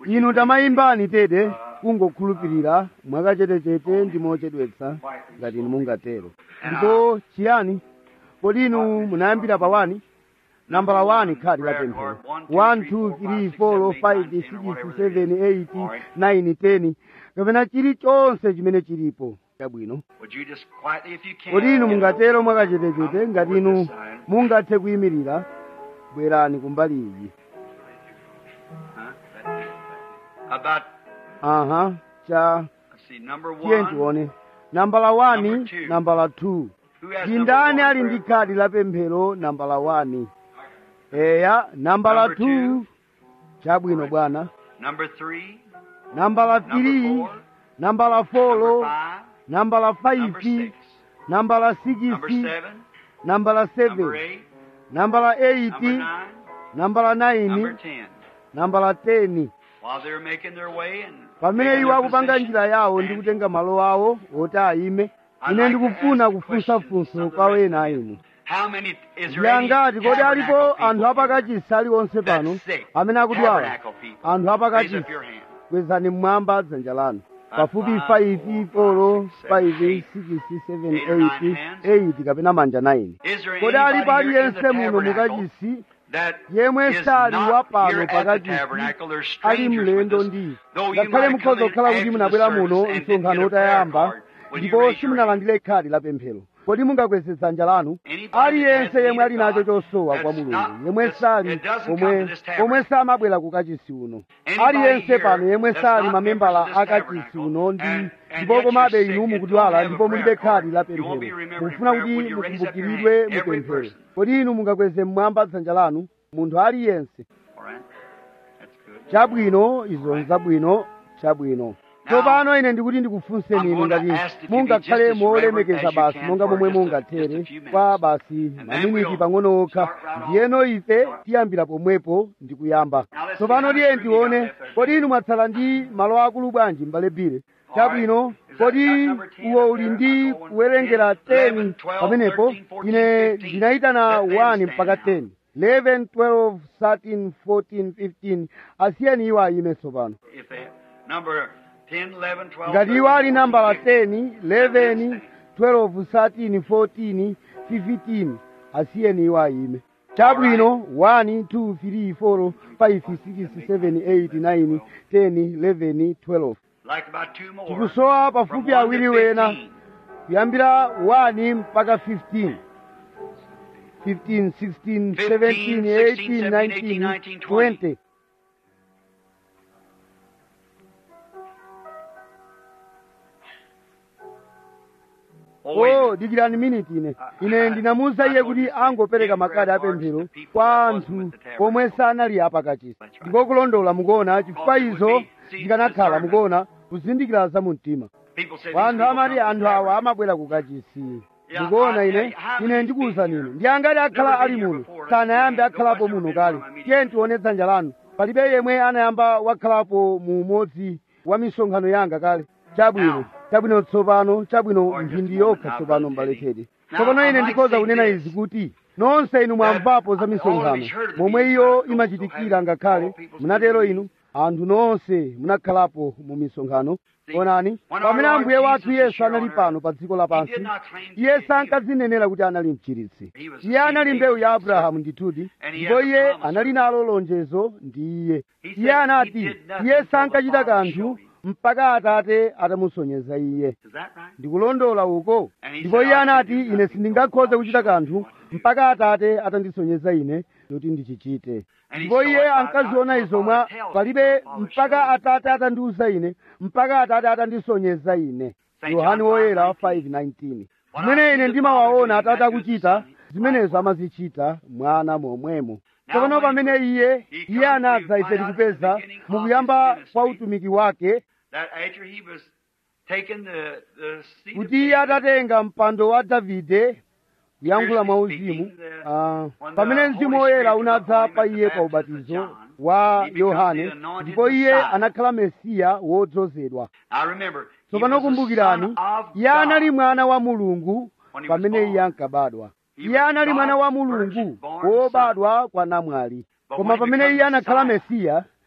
inu tamayimbani tete kungokhulupirira mwakachetechete ndi mochedwetsa ngati inu mungatero ndipo chiyani kodi inu munayambira pa wani nambala 1 khadi la pemphero 1 2 3 4 5 6 7 8 9 10 kapena chilichonse chimene chilipo chabwino Would you just quietly, if you can, kodi inu get mungatero over mwakachetechete ngati toward inu this side? mungathe kuyimirira bwerani kumbali iyi Huh? About, aha cha let's see, number tiye one. tione nambala 1 Number two. nambala 2 Who has ndi number ndani one? ali ndi khadi la pemphero nambala 1 eya nambala Number 2 two. chabwino bwana Number three. nambala Number 3 four. nambala Number 4 five. nambala Number 5 six. nambala Number 6 seven. nambala Number 7 eight. nambala Number 8 nine. nambala Number 9 ten. nambala 10 While they're making their way and pamene taking iwo their akupanga position, njira yawo ndi stand. kutenga malo awo oti ayime I'd ine like to ndikufuna ask a kufunsa question funso of the kwa rest wena of you. inu How many is there any ndiyangati kodi alipo tabernacle anthu people apakachisi aliwonse that's pano sick? amene akudwala Tabernacle people. anthu Raise apakachisi up your hand. kwezani mmwamba dzanja lanu pafupi Five, 5 four, 4 five, 5 six, 6 7 eight or nine 8 hands. 8 kapena manja 9 Is there kodi alipo anybody here in the aliyense muno tabernacle mukachisi that yemwe is sali not wa here pano at the pakachisi tabernacle? There's ali strangers with mlendo us. ndi Though you ngakhale might come mukhoza in kukhala kuti after the munabwera service muno and didn't get msonkhano a prayer utayamba card, will you ndipo raise your hand? simunalandire khadi la pemphero kodi mungakweze dzanja lanu Anybody that aliyense has yemwe need ali of nacho God, chosowa kwa that's mulungu not- yemwe that's- sali it doesn't come to omwe this tabernacle. omwe samabwera ku kachisi uno Anybody aliyense here pano yemwe that's sali not mamembala members of a this kachisi tabernacle uno ndi and- and ndipo yet komabe you're sick inu and mukudwala don't have a ndipo mulibe prayer khadi la card, you won't be pemphero remembered in mukufuna prayer. kuti Will you raise up your mukumbukiridwe hand? Every mupemphero person. kodi inu mungakweze mmwamba dzanja lanu munthu aliyense All right. That's good. chabwino izo nzabwino chabwino tsopano ine ndikuti ndikufunseni I'm inu going to ngati ask if you be mungakhale just as molemekeza reverent as basi you can monga for momwe just a- mungathere just a few minutes. kwa basi then maminiti we'll pang'ono okha start right off. ndiyeno ife tiyambira pomwepo ndi kuyamba Now let's tsopano see how tiye much room you tione got left there. kodi inu mwatsala ndi malo akulu bwanji mbale bire chabwino Is that kodi not number 10 uwo up uli there? ndi I'm going kuwerengera 10, 10 12, pamenepo 13, 14, ine 15. ndinayitana Let them 1 stand mpaka now. 10 11 12 13 14 15 asiyeni iwo ayime tsopano If they number 10, 11, 12, ngati iwo 13, ali nambala 14, 10 11 12 13 14 15 asiyeni iwo ayime chabwino 1 2 3 4 5 6 7 8 9 10 11 12 Like about two more. tikusowa From pafupi 1 awiri to wena 15. kuyambira 1 mpaka 15 15 16 17 18 19 20 Oh, wait a oh minute. dikirani miniti ine ine ndinamuwuza iye kuti angopereka makadi apemphero kwa anthu pomwe sanali apakachisi ndiko kulondola mukuona chifukwa izo zikanakhala mukuona kuzindikira za mumtima People say these wanthu people amati come to anthu awa tabernacle. amabwera kukachisi Yeah, ndikuona I- ine I- how ine many ndikuwuzani been ine here? ndi angati akhala Never ali been here muno before. sanayambe Let's see. akhalapo Nobody's muno ever been kale on my tiye tione dzanja lanu palibe yemwe anayamba wakhalapo mu umodzi wa misonkhano yanga kale chabwino Now. chabwino tsopano chabwino Or just mphindi a yokha moment now, tsopano Brother mbale Teddy. tedi Now, tsopano I ine might ndikhoza say kunena this, izi kuti nonse inu mwamvapo za all misonkhano of you heard of the momwe meeting, iyo so imachitikira have ngakhale all people's munatero meetings. inu anthu nonse munakhalapo mu misonkhano See, onani when pamene our ambuye Lord wathu Jesus was yesu here anali on pano earth, pa dziko He lapansi did not claim to be iye a healer. sankadzinenera kuti anali mchiritsi He was iye anali seed mbewu ya of abrahamu ndithudi And he ndipo had the iye promise. anali nalo lonjezo ndi iye He said iye he anati did nothing iye till the sankachita Father kanthu showed him. mpaka atate atamusonyeza iye Is that right? ndikulondola uko And he ndipo said, iye "I can anati do ine nothing sindingakhoze till kuchita the Father kanthu shows me mpaka atate atandisonyeza ine kuti ndichichite And he ndipo saw iye it by- ankaziona by- izo by mwa tells palibe him, the Father mpaka shows him. atate atandiuza ine mpaka atate atandisonyeza ine Saint yohani John woyera 5:19. 5:19 What I zimene see ine the ndimawaona Father doing, atate that does the akuchita Son. zimenezo amazichita mwana momwemo Now tsopano when he pamene was- iye he iye comes, anadza we ife find out tikupeza at the beginning of mukuyamba his kwa ministry utumiki wake That after he was taken the, the seat of kuti iye David, atatenga mpando wa davide kuyankhula mwa uzimu ah, pamene mzimu woyera unadza pa iye pa ubatizo wa yohane ndipo iye anakhala mesiya wodzozedwa Now remember, he tsopano was the kumbukirani son of iye anali God. mwana wa mulungu When he was pamene born. iye ankabadwa He iye was anali mwana wa God's mulungu virgin-born wobadwa kwa namwali But koma when he pamene becomes iye anakhala Messiah, mesiya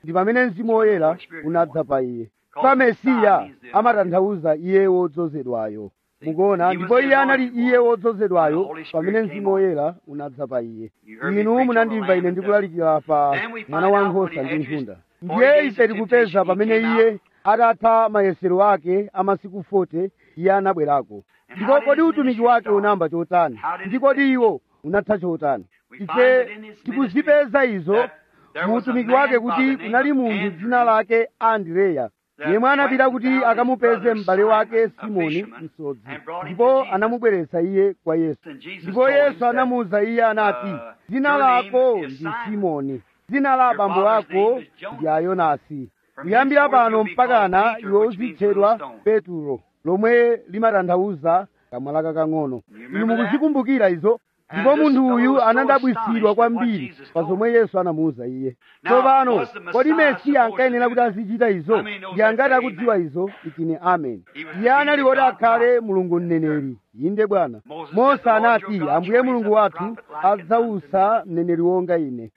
ndi pamene mzimu woyera unadza pa iye pa mesiya amatanthauza iye wodzozedwayo mukuona ndipo iye anali iye wodzozedwayo pamene mzimu woyera unadza pa iye inu munandimva ine ndikulalikira pa mwana wa nkhosa ndi nkhunda ndiye ife tikupeza pamene iye atatha mayesero ake amasiku 40 iye anabwerako ndipo kodi utumiki wake unayamba chotani ndi kodi iwo unatha chotani ife tikuzipeza izo mu utumiki wake kuti kunali munthu dzina lake andreya yemwe anapita kuti akamupeze m'bale wake simoni msodzi ndipo anamubweretsa iye kwa yesu ndipo yesu anamuwuza iye anati dzina lako ndi simoni dzina la abambo ako ndi ayonasi kuyambira pano mpakana iwe uzitchedwa peturo lomwe limatanthauza kamwala kakang'ono inu mukuzikumbukira izo ndipo munthu uyu anadabwitsidwa kwambiri pa zomwe yesu anamuwuza iye tsopano kodi mesiya ankayenera kuti azichita izo ndi angati akudziwa izo itine amen iye anali woti akhale mulungu mneneri inde bwana mose anati ambuye mulungu wathu adzawusa mneneri wonga ine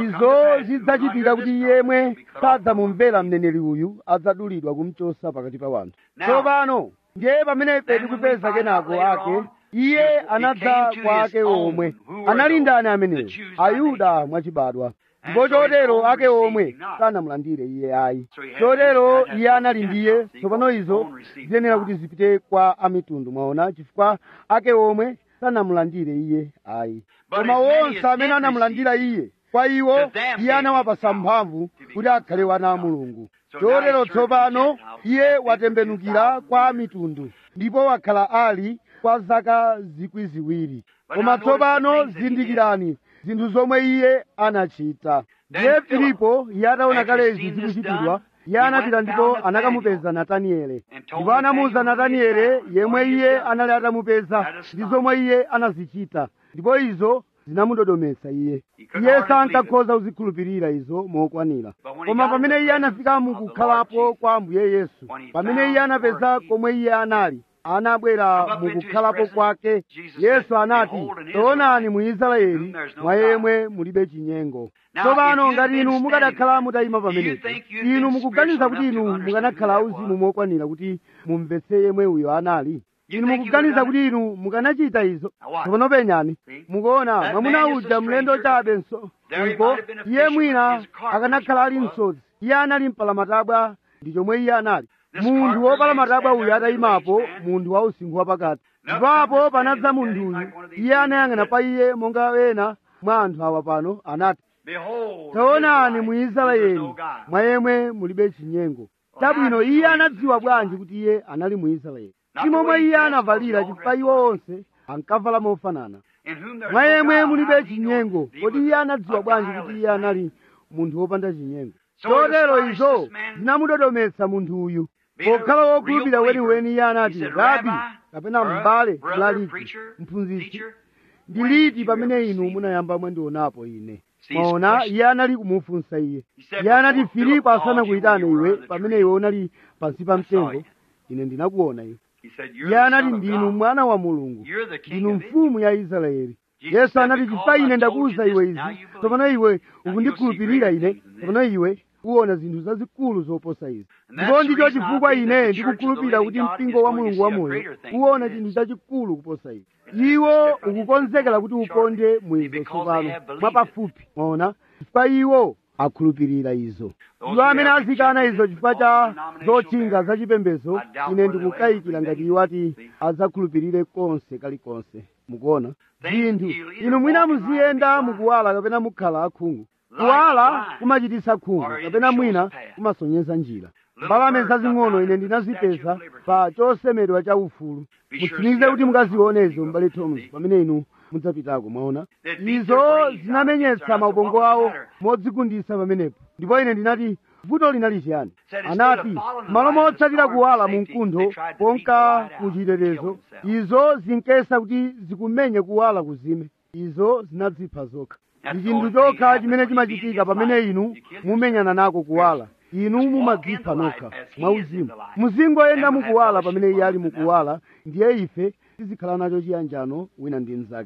izo zidzachitika kuti yemwe sadzamumvera mneneri uyu adzadulidwa kumchosa pakati pa wanthu tsopano ndiye pamene ife tikupeza kenako ake iye anadza kwa ake omwe anali ndani ameneyo ayuda mwachibadwa ndipo chotero ake omwe sanamulandire iye ayi chotero iye anali ndiye tsopano izo ziyenera kuti zipite kwa amitundu mwaona chifukwa ake omwe sanamulandire iye ayi koma wonse amene anamulandira iye kwa iwo iye anawapasa mphamvu kuti akhale wana a mulungu chotero tsopano iye watembenukira kwa mitundu ndipo wakhala ali kwa zaka zikwi ziwiri koma tsopano zindikirani zinthu zomwe iye anachita ndiye filipo iye ataona kale izi zikuchitidwa iye anapita ndipo anakamupeza nataniele ndipo anamuwuza nataniele yemwe iye anali atamupeza ndi zomwe iye anazichita ndipo izo zinamudodometsa iye iye sankakhoza kuzikhulupirira izo mokwanira koma pamene iye anafika mukukhalapo kwa ambuye yesu pamene iye anapeza komwe iye anali anabwera mukukhalapo kwake yesu anati taonani mu israeli mwa yemwe mulibe chinyengo tsopano ngati inu mukadakhala mutayima pamenepo inu mukuganiza kuti inu mukanakhala auzimu mokwanira kuti mumvetse yemwe uyo anali inu mukuganiza kuti inu mukanachita izo tsopano penyani mukuona mwamuna uja mlendo chabe nso uko iye mwina akanakhala ali msodzi iye anali mpalamatabwa ndi chomwe iye anali munthu wopalamatabwa uyu atayimapo munthu wa usinkhu wapakati ndipapo panadza munthuyu iye anayang'ana pa iye monga ena mwa anthu awa pano anati taonani mu israeli mwa yemwe mulibe chinyengo chabwino iye anadziwa bwanji kuti iye anali mu israeli si momwe iye anavalira chifukwa iwo onse ankavala mofanana mwa yemwe mulibe chinyengo kodi iye anadziwa bwanji kuti iye anali munthu wopanda chinyengo chotero izo zinamudodometsa munthu uyu pokhala wokhulupirira weniweni iye anati rabi kapena m'bale mlaliki mphunzitsi ndi liti pamene inu munayamba mwandionapo ine maona iye anali kumufunsa iye iye anati filipo asanakuyitane iwe pamene iwe unali pansi pa mtengo ine ndinakuona iwe iye anati ndinu mwana wa mulungu ndinu mfumu ya israeli yesu anati chifukwa ine ndakuwuza iwe izi tsopano iwe ukundikhulupirira ine tsopano iwe uwona zinthu zazikulu zoposa izi ndipo ndicho chifukwa ine ndikukhulupirira kuti mpingo wa mulungu wamoyo uwona chinthu chachikulu kuposa izi iwo ukukonzekera kuti ukonde mwizo tsopano mwapafupi mwaona chifukwa iwo akhulupirira izo iwo amene azikana izo chifukwa cha zotchinga zachipembedzo ine ndikukayikira ngati iwo ati adzakhulupirire konse kalikonse mukuona zinthu inu mwina muziyenda mukuwala kapena mukhala akhungu kuwala kumachititsa khungu kapena mwina kumasonyeza njira mbalame zazing'ono ine ndinazipeza pa chosemedwa cha ufulu mutsimikize kuti mukazionezo m'bale thomas pamene inu mudzapitako mwaona izo zinamenyetsa maubongo awo modzigundisa pamenepo ndipo ine ndinati vuto linali chiyani anati malo motsatira kuwala mu mkuntho konka kuchitetezo izo zinkesa kuti zikumenye kuwala kuzime izo zinadzipha zokha ndi chinthu chokha chimene chimachitika pamene inu mumenyana nako kuwala inu mumadzipha nokha mwauzimu muzingoyenda mukuwala pamene iye ali mukuwala ndiye ife tizikhala nacho chiyanjano wina ndi mnzake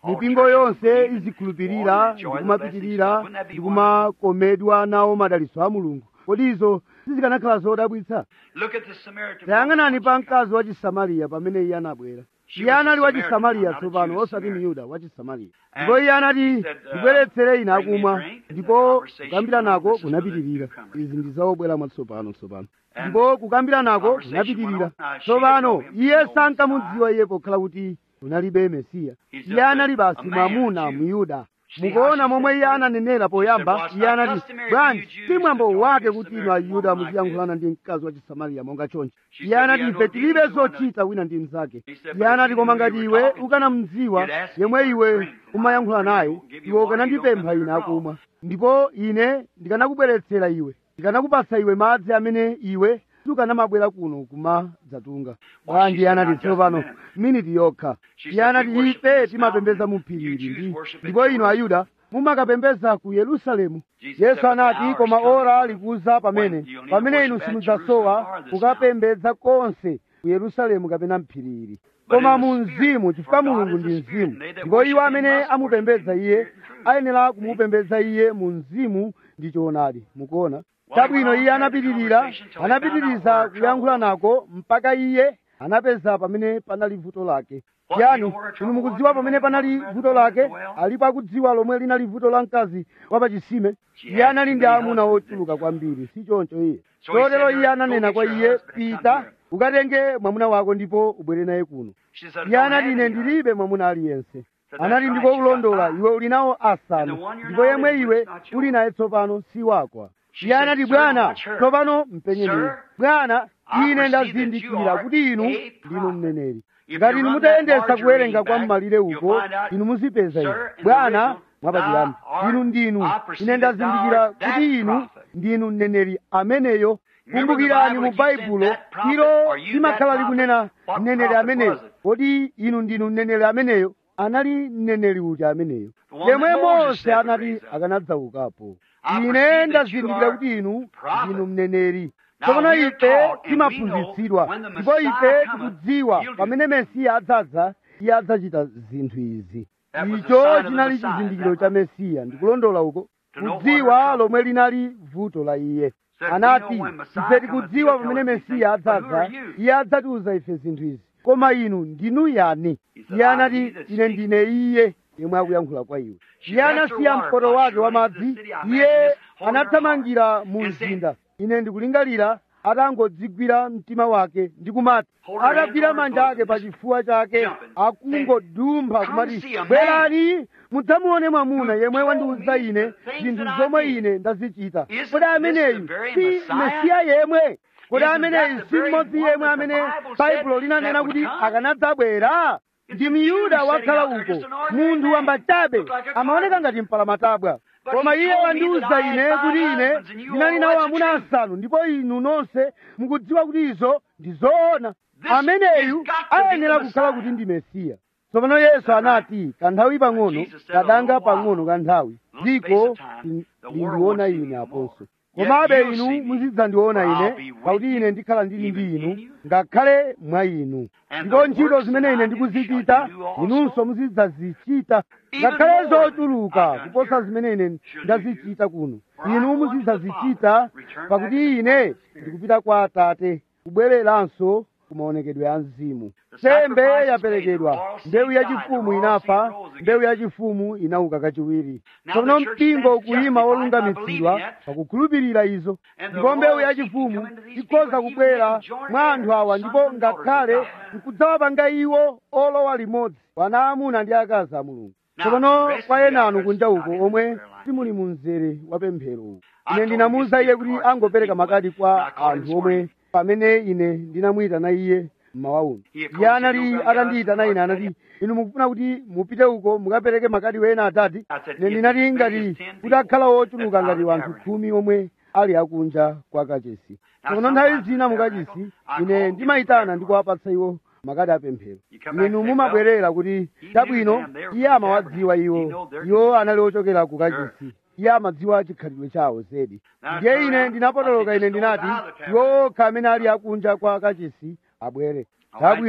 mipingo yonse izikhulupirira ndikumapitirira ndikumakomedwa nawo madalitso a mulungu kodi izo sizikanakhala zodabwitsa Look at the Samaritan. tayang'anani pa mkazi wa chisamariya pamene iye anabwera iye anali wa chisamariya tsopano osati miyuda wa chisamariya ndipo iye anati ndibweretsere ine akumwa ndipo kukambira nako kunapitirira izi ndi zaobwera mwatsopano tsopano ndipo kukambira nako kunapitirira tsopano iye sankamudziwa iye pokhala kuti kunalibe mesiya iye anali basi mwamuna muyuda mukuona momwe iye ananenera poyamba iye anati bwanji si mwambo wake kuti inu ayuda muziyankhulana ndi mkazi wa chisamariya monga chonchi iye anati ife tilibe zochita wina ndi mnzake iye anati koma ngati iwe ukanamdziwa yemwe iwe umayankhula naye iwe ukanandipempha ine akumwa ndipo ine ndikanakubweretsera iwe ndikanakupatsa iwe madzi amene iwe sukanamabwera kuno kumadzatunga bwanji iye anati tsopano miniti yokha iye anati ife timapembedza mu phirili ndi ndipo inu ayuda mumakapembedza ku yerusalemu yesu anati koma ora likuza pamene pamene inu simudzasowa kukapembedza konse ku yerusalemu kapena mphirili koma mu mzimu chifukwa mulungu ndi mzimu ndipo iwo amene amupembedza iye ayenera kumupembedza iye mu mzimu ndi choonadi mukuona chabwino iye anapitirira anapitiriza kuyankhula nako mpaka iye anapeza pamene panali vuto lake yani inu mukudziwa pamene panali vuto lake alipo akudziwa lomwe linali vuto la mkazi wapachisime iye anali ndi amuna ochuluka kwambiri si choncho iye chotero iye ananena kwa iye pita ukatenge mwamuna wako ndipo ubwere naye kuno She said, iye "Don't anati have ine any." ndilibe mwamuna aliyense that's anati right, ndiko you got kulondola five. iwe uli nawo asanu And the one you're ndipo now yemwe living iwe with is not yours. uli naye tsopano si wakwa She iye said, anati "Sir, bwana watch her." tsopano mpenyeni Sir, bwana I ine perceive that ndazindikira you are kuti inu a ndinu prophet. mneneri If ngati you inu run that mutayendesa larger kuwerenga reading kwa back, mmalire you'll uko find out, inu muzipeza sir, inu in the bwana original, mwapatirani thou art- inu ndinu I perceive ine that thou ndazindikira art that kuti inu prophet. ndinu mneneri ameneyo Remember the kumbukirani Bible, mu it keeps saying baibulo that prophet, ilo are you limakhala that likunena prophet? What mneneri prophet ameneyo was it? kodi inu ndinu mneneri ameneyo anali mneneri uti ameneyo The one yemwe that Moses mose said would anati raise up. akanadzaukapo I perceive ine that you ndazindikira are kuti inu prophet. ndinu mneneri Now tsopano we're ife taught and we timaphunzitsidwa know when the ndipo Messiah ife cometh, tikudziwa he'll do pamene mesiya adzadza iye adzachita zinthu izi That was the icho sign of the chinali Messiah, chizindikiro is cha that mesiya ndikulondola uko To know what kudziwa her lomwe linali vuto la iye Said, we anati know when Messiah ife cometh, tikudziwa he'll tell pamene us these mesiya things, but who adzadza are you? iye adzatiuza ife zinthu izi koma inu ndinu yani He said, iye "I'm anati he that ine speaks." ndine iye yemwe akuyankhula kwa iwe She iye left her anasiya water mkoto pot, wake she wa ran into the madzi city, I imagine iye just holding her anathamangira mu and said- mzinda ine ndikulingalira atangodzigwira mtima wake ndikumati Hold her hands atagwira on her manja ake bosom, pa chifuwa chake jumping, akungodumpha Come kumati see a man bwerani mudzamuone mwamuna who yemwe told wandiuza me ine the things zinthu that I zomwe did. ine ndazichita Isn't kodi this ameneyu the very si Messiah? mesiya yemwe kodi Isn't ameneyu that the si very mmodzi one yemwe that the amene Bible said baibulo linanena that would kuti come? akanadzabwera ndi It's miyuda a Jew wakhala sitting out there, uko just an ordinary munthu man. wamba chabe Looked like a amaoneka carpenter. ngati mpalamatabwa But koma he iye told me wandiuza that I had ine five kuti ine husbands and you ndinali all nawo know that's amuna the truth. asanu ndipo inu nonse mukudziwa kuti izo ndi zoona This ameneyu has got to be ayenera the kukhala Messiah. kuti ndi mesiya tsopano yesu anati kanthawi pang'ono Jesus said, "A kadanga little while, pang'ono kanthawi little space dziko of time, lin- the world lindiona won't see ine me no aponso more. Yet komabe you'll inu see me, muzidzandiona for I'll ine be with pakuti you, ine ndikhala ndili ndi even inu in you. ngakhale mwa inu And ndipo the ntchito works zimene that ine I do ndikuzichita shall you do also. inunso muzidzazichita Even ngakhale more than zochuluka I've done kuposa here zimene ine shall ndazichita kuno For I inu go unto the muzidzazichita Father, return back to pakuti the ine Father's Spirit. ndikupita kwa atate kubwereranso ku maonekedwe a mzimu The sembe sacrifice is yaperekedwa made, the royal seed mbewu died, yachifumu the royal inafa seed rose again. mbewu yachifumu inauka kachiwiri Now tsopano the church mpingo stands ukuyima justified by wolungamitsidwa believing it. pakukhulupirira izo And the ndipo mbewu royal seed yachifumu can come into these ikhoza people, even kubwera make them joint mwa anthu awa heirs, ndipo sons and daughters of ngakhale God. nkudzawapanga iwo olowa limodzi wana amuna ndi akazi a mulungu Now, tsopano the rest kwa of you ena out anu there kunja is uko not in omwe the prayer line. simuli mu mzere wa pemphero uwu I ine told ndinamuwuza you iye to kuti give cards angopereka to people makadi when I kwa called him anthu this omwe morning. pamene ine ndinamuyitana iye mmawa uno He iye anali approached me, atandiyitana ine anati inu mukufuna kuti mupite uko mukapereke makadi wena atati I said, ine if ndinati as many ngati as 10 kuti akhala people ochuluka that's ngati out of wanthu the khumi omwe ali akunja kwa kachisi Now, tsono nthawi sometimes zina in the mukachisi tabernacle, I ine call ndimayitana people ndikuwapatsa iwo makadi apemphero You come back inu and say, mumabwerera kuti knew chabwino them, they were iye from amawadziwa tabernacle. iwo He know their iwo anali ochokera ku Sure. kachisi iye amadziwa chikhalidwe chawo zedi Now, ndiye turn ine around. ndinapotoloka I ine said, just ndinati go out of the iwo okha amene ali akunja kwa kachisi abwere All right. chabwino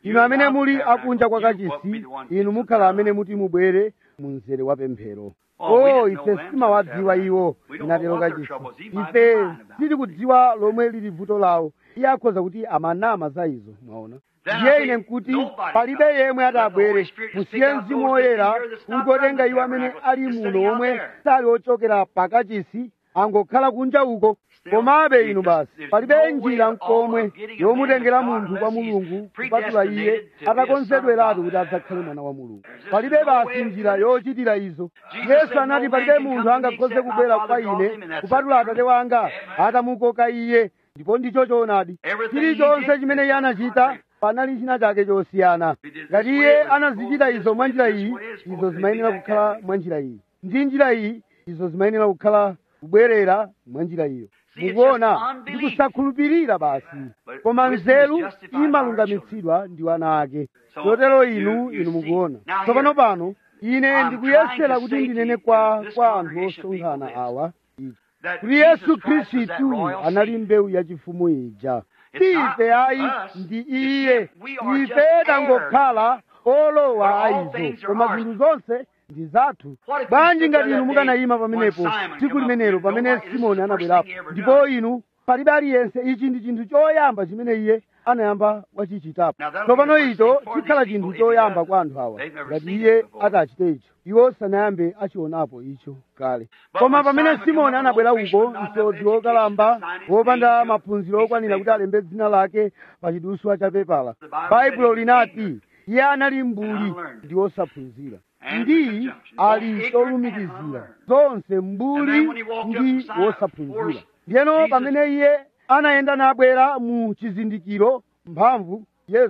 inu amene muli akunja kwa kachisi inu mukhala amene muti mubwere mu mzere wa pemphero o ife sitimawadziwa iwo inatero kachisi ife sitikudziwa lomwe lili vuto lawo iye akhoza kuti amanama za izo mwaona ndiye ine nkuti palibe yemwe atabwere musiye mzimu woyera ungotenga iwo amene ali muno omwe sali ochokera pakachisi angokhala kunja uko komabe inu basi palibe njira nkomwe yomutengera munthu kwa mulungu kupatula iye atakonzedweratu kuti adzakhale mwana wa mulungu palibe basi njira yochitira izo yesu anati palibe munthu angakhoze kubwera kwa ine kupatula atate wanga atamukoka iye ndipo ndicho choonadi chilichonse chimene iye anachita panali china chake chosiyana ngati iye anazichita izo mwa njira iyi izo zimayenera kukhala mwa njira iyi ndi njira iyi izo zimayenera kukhala kubwerera mwa njira iyo mukuona ndi kusakhulupirira basi koma nzeru imalungamitsidwa ndi wana ake chotero inu inu mukuona tsopano pano ine ndikuyesera kuti ndinene kwa kwa anthu osonkhana awa kuti yesu khristu anali mbewu yachifumu ija ife ayi ndi iye ife tangokhala olowa ayizo koma zinthu zonse ndi zathu bwanji ngati inu mukanayima pamenepo tsiku limenelo pamene simoni anabwerapo ndipo inu palibe aliyense ichi ndi chinthu choyamba chimene iye anayamba wachichitapo tsopano icho chikhala chinthu choyamba kwa anthu awa ngati iye atachite icho iwo sanayambe achionapo icho kale koma pamene simoni anabwera uko msodzi wokalamba wopanda maphunziro okwanira kuti alembe dzina lake pa chiduswa cha pepala baibulo linati iye anali mbuli ndi wosaphunzira ndi ali cholumikizira zonse mbuli ndi wosaphunzira ndiyeno pamene iye anayenda nabwera mu chizindikiro mphamvu yesu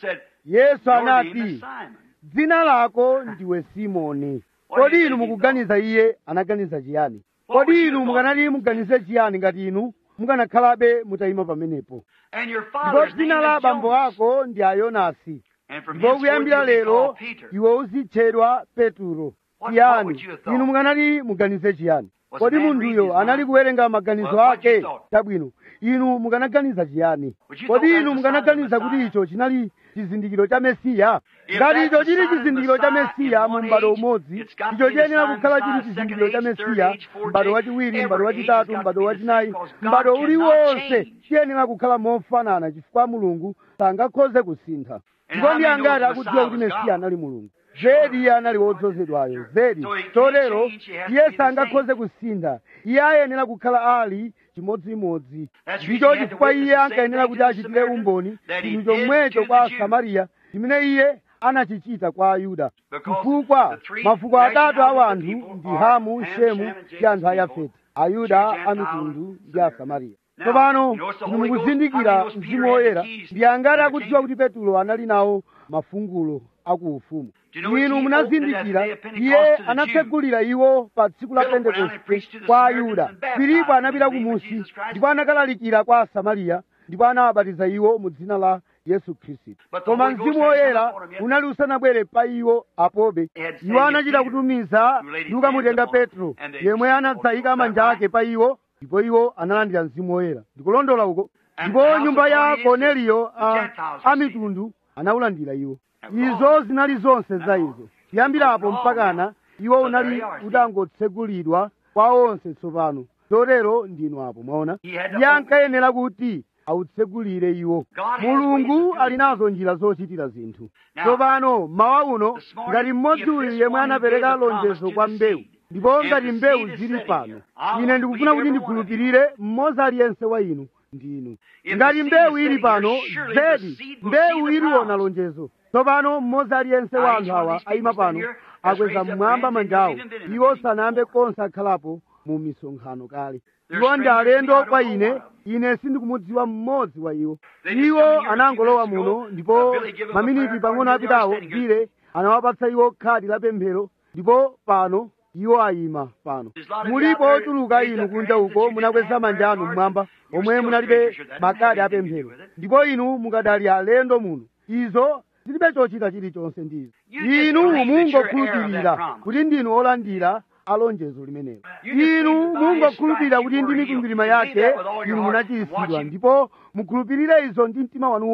yesu anati dzina lako ndiwe simoni kodi inu mukuganiza iye anaganiza chiyani kodi inu mukanati muganize chiyani ngati inu mukanakhalabe mutayima pamenepo ndipo dzina la abambo ako ndi ayonasi ndipo kuyambira lero iwe uzitchedwa peturo chiyani inu mukanati muganize chiyani kodi munthuyo anali kuwerenga maganizo ake chabwino inu mukanaganiza chiyani kodi inu mukanaganiza kuti icho chinali chizindikiro cha mesiya ngati icho chili chizindikiro cha mesiya mu m'bado umodzi icho chiyenera kukhala chili chizindikiro cha mesiya m'bado wachiwiri m'bado wachitatu m'bado wachinayi m'bado uliwonse chiyenera kukhala mofanana chifukwa mulungu sangakhoze kusintha ndipo ndi angati akudziwa kuti mesiya anali mulungu zedi iye anali wodzozedwayo zedi chotero iye sangakhoze kusintha iye ayenera kukhala ali chimodzimodzi ndicho chifukwa iye ankayenera kuti achitire umboni chinthu chomwecho kwa asamariya chimene iye anachichita kwa ayuda chifukwa mafuko atatu a anthu ndi hamu shemu ndi anthu a yafeti ayuda a mitundu ndi asamariya tsopano inu mukuzindikira mzimu woyera ndi angati akudziwa kuti petulo anali nawo mafungulo akuufumu inu munazindikira iye anatsegulira iwo pa tsiku la pentekoste kwa ayuda filipo anapita kumusi ndipo anakalalikira kwa asamariya ndipo anawabatiza iwo mu dzina la yesu khristu koma mzimu woyera unali usanabwere pa iwo apobe iwo anachita kutumiza ndi kukamutenga petro yemwe anadzayika manja ake pa iwo ndipo iwo analandira mzimu woyera ndikulondola uko ndipo nyumba ya korneliyo a mitundu anawulandira iwo izo zinali zonse za izo kuyambirapo mpakana iwo unali utangotsegulidwa kwa onse tsopano chotero ndinu apo mwaona iye ankayenera kuti awutsegulire iwo mulungu ali nazo njira zochitira zinthu tsopano mawa uno ngati mmodzi uyu yemwe anapereka lonjezo kwa mbewu ndipo ngati mbewu zili pano ine ndikufuna kuti ndikhulupirire mmodzi aliyense wa inu ndinu ngati mbewu ili pano zedi mbewu iliona lonjezo tsopano mmodzi aliyense wa anthu awa ayima pano akweza mmwamba manjawo iwo sanayambe konse akhalapo mu misonkhano kale iwo ndi alendo kwa ine ine sindikumudziwa mmodzi wa iwo iwo anangolowa muno ndipo maminiti pang'ono apitawo bile anawapatsa iwo khadi la pemphero ndipo pano iwo ayima pano mulipo otuluka inu kunja uko munakweza manja anu mmwamba omwe munalibe makadi apemphero ndipo inu mukadali alendo muno izo zilibe chochita chilichonse ndizo inu mungokhulupirira kuti ndinu olandira alonjezo limenelo inu mungokhulupirira kuti ndi mikwingwirima yake inu munachiritsidwa ndipo mukhulupirire izo ndi mtima wanu wonse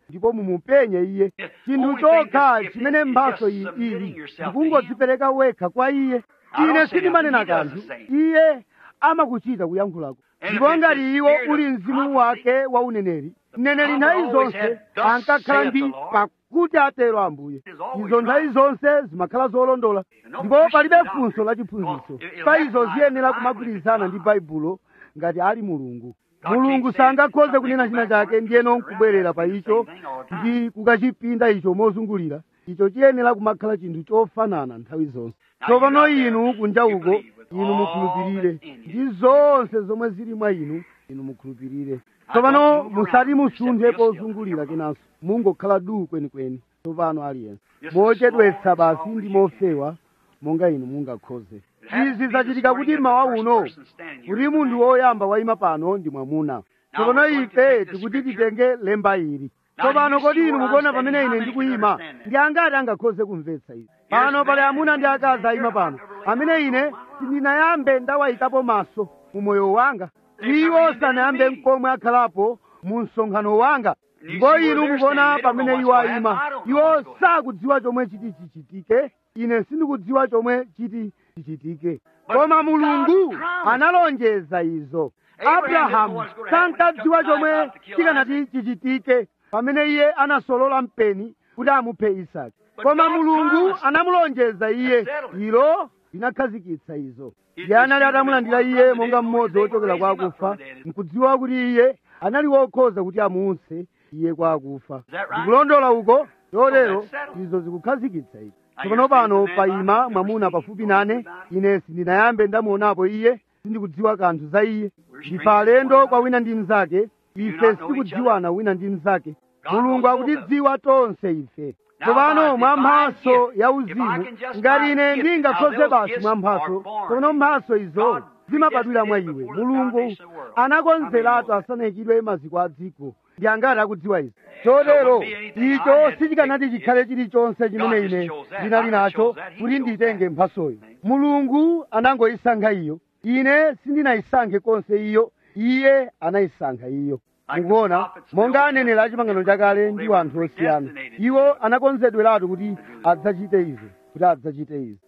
ndipo mumupenye iye chinthu chokha chimene mphaso iyi ili ndikungodzipereka wekha kwa iye ine sindimanena kanthu iye amakuchita kuyankhulako ndipo ngati iwo uli mzimu wake wa uneneri mneneri nthawi zonse ankakhala ndi pakuti atero ambuye izo nthawi zonse zimakhala zolondola ndipo palibe funso la chiphunzitso pa izo ziyenera kumagwirizana ndi baibulo ngati ali mulungu mulungu sangakhoze kunena china chake ndiyeno nkubwerera pa icho ndi kukachipinda icho mozungulira icho chiyenera kumakhala chinthu chofanana nthawi zonse tsopano inu kunja uko inu mukhulupirire ndi zonse zomwe zili mwa inu inu mukhulupirire tsopano musati musunthe pozungulira kenanso mungokhala duu kwenikweni tsopano aliyense mochedwetsa basi ndi mofewa monga inu mungakhoze izi zachitika kuti mawa uno kuti munthu woyamba wayima pano ndi mwamuna tsopano ife tikuti titenge lemba ili tsopano kodi inu mukuona pamene ine ndikuyima ndi angati angakhoze kumvetsa izi pano pali amuna ndi akazi ayima pano amene ine sindinayambe ndawayikapo maso mu moyo wanga iwo sanayambe nkomwe akhalapo mu msonkhano wanga ndipo inu mukuona pamene iwo ayima iwo sakudziwa chomwe chiti chichitike ine sindikudziwa chomwe chiti chichitike koma mulungu analonjeza izo abrahamu sankadziwa chomwe chikanati chichitike pamene iye anasolola mpeni kuti amuphe isaki koma mulungu anamulonjeza iye ilo linakhazikitsa izo iye anali atamulandira iye monga mmodzi wochokera kwa akufa nkudziwa kuti iye anali wokhoza kuti amuutse iye kwa akufa ndikulondola uko chotero izo zikukhazikitsa izo tsopano pano payima mwamuna pafupi nane ine sindinayambe ndamuonapo iye sindikudziwa kanthu za iye ndife alendo kwa wina ndi mnzake ife sitikudziwana wina ndi mnzake mulungu akutidziwa tonse ife tsopano mwa mphaso ya uzimu ngati ine ndingakhoze basi mwa mphaso tsopano mphaso izo zimabadwira mwa iwe mulungu anakonzeratu asanayikidwe maziko a dziko ndi angati akudziwa izi chotero icho sichikanati chikhale chilichonse chimene ine ndinali nacho kuti nditenge mphasoyo mulungu anangoyisankha iyo ine sindinayisankhe konse iyo iye anayisankha iyo mukuona monga anenera achipangano chakale ndi anthu osiyana iwo anakonzedweratu kuti adzachite izo kuti adzachite izo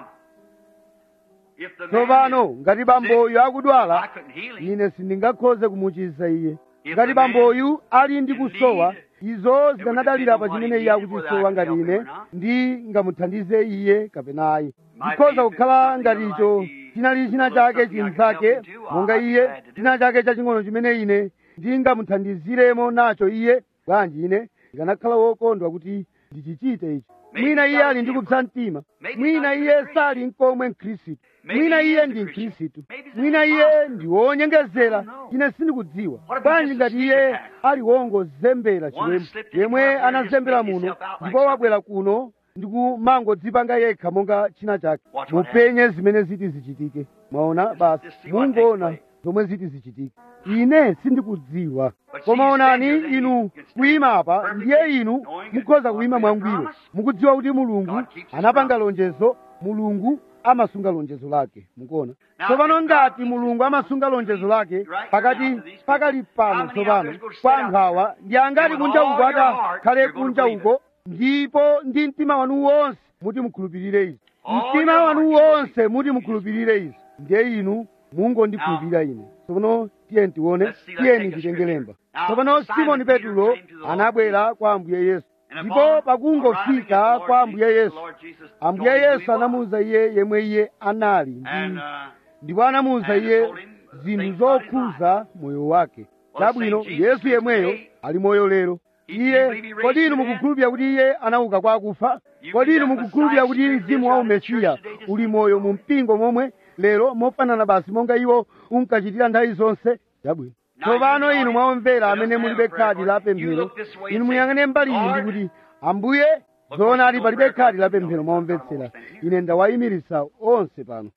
tsopano ngati bamboyu akudwala ine sindingakhoze kumuchiza iye ngati bamboyu ali ndi kusowa izo zikanadalira pa chimene iye akuchisowa ngati ine ndingamuthandize iye kapena ayi zikhoza kukhala ngati icho chinali china chake chinzake monga iye china chake chaching'ono chimene ine ndingamuthandiziremo nacho iye bwanji ine ndikanakhala wokondwa kuti ndichichite ichi mwina iye ali ndi kupsa mtima mwina iye sali nkomwe mkhristu mwina iye ndi mkhristu mwina iye ndi wonyengezera ine sindikudziwa bwanji ngati iye ali wongozembera chiwembu yemwe anazembera muno ndipo wabwera kuno ndikumangodzipanga yekha monga china chake mupenye zimene ziti zichitike mwaona basi mungoona zomwe ziti zichitike ine sindikudziwa koma onani inu kuyima apa ndiye inu mukhoza kuyima mwangwiro mukudziwa kuti mulungu anapanga lonjezo mulungu amasunga lonjezo lake mukuona tsopano ngati mulungu amasunga lonjezo lake pakati pakali pano tsopano kwa nkhawa ndi angati kunja uko akakhale kunja uko ndipo ndi mtima wanu wonse muti mukhulupirire izi mtima wanu wonse muti mukhulupirire izi ndiye inu mungondikhulupirira ine tsopano tiyeni tione tiyeni titenge lemba tsopano simoni petulo anabwera kwa ambuye yesu ndipo pakungofika kwa ambuye yesu ambuye yesu anamuwuza iye yemwe iye anali ndi ndipo anamuwuza iye zinthu zokhuza moyo wake chabwino yesu yemweyo ali moyo lero iye kodi inu mukukhulupirira kuti iye anauka kwa akufa kodi inu mukukhulupirira kuti mzimu wa umesiya uli moyo mu mpingo momwe lero mofanana basi monga iwo unkachitira nthawi zonse chabwino tsopano inu mwamvera amene mulibe khadi la pemphero inu muyang'ane mbali iyi ndi kuti ambuye zoona ali palibe khadi la pemphero mwamvetsera ine ndawayimiritsa onse pano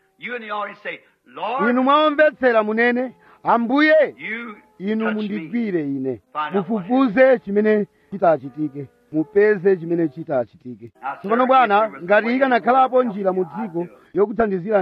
inu mwamvetsera munene ambuye inu mundigwire ine mufufuze chimene chitachitike mupeze chimene chitachitike tsopano bwana ngati ikanakhalapo njira mu dziko yokuthandizirani inu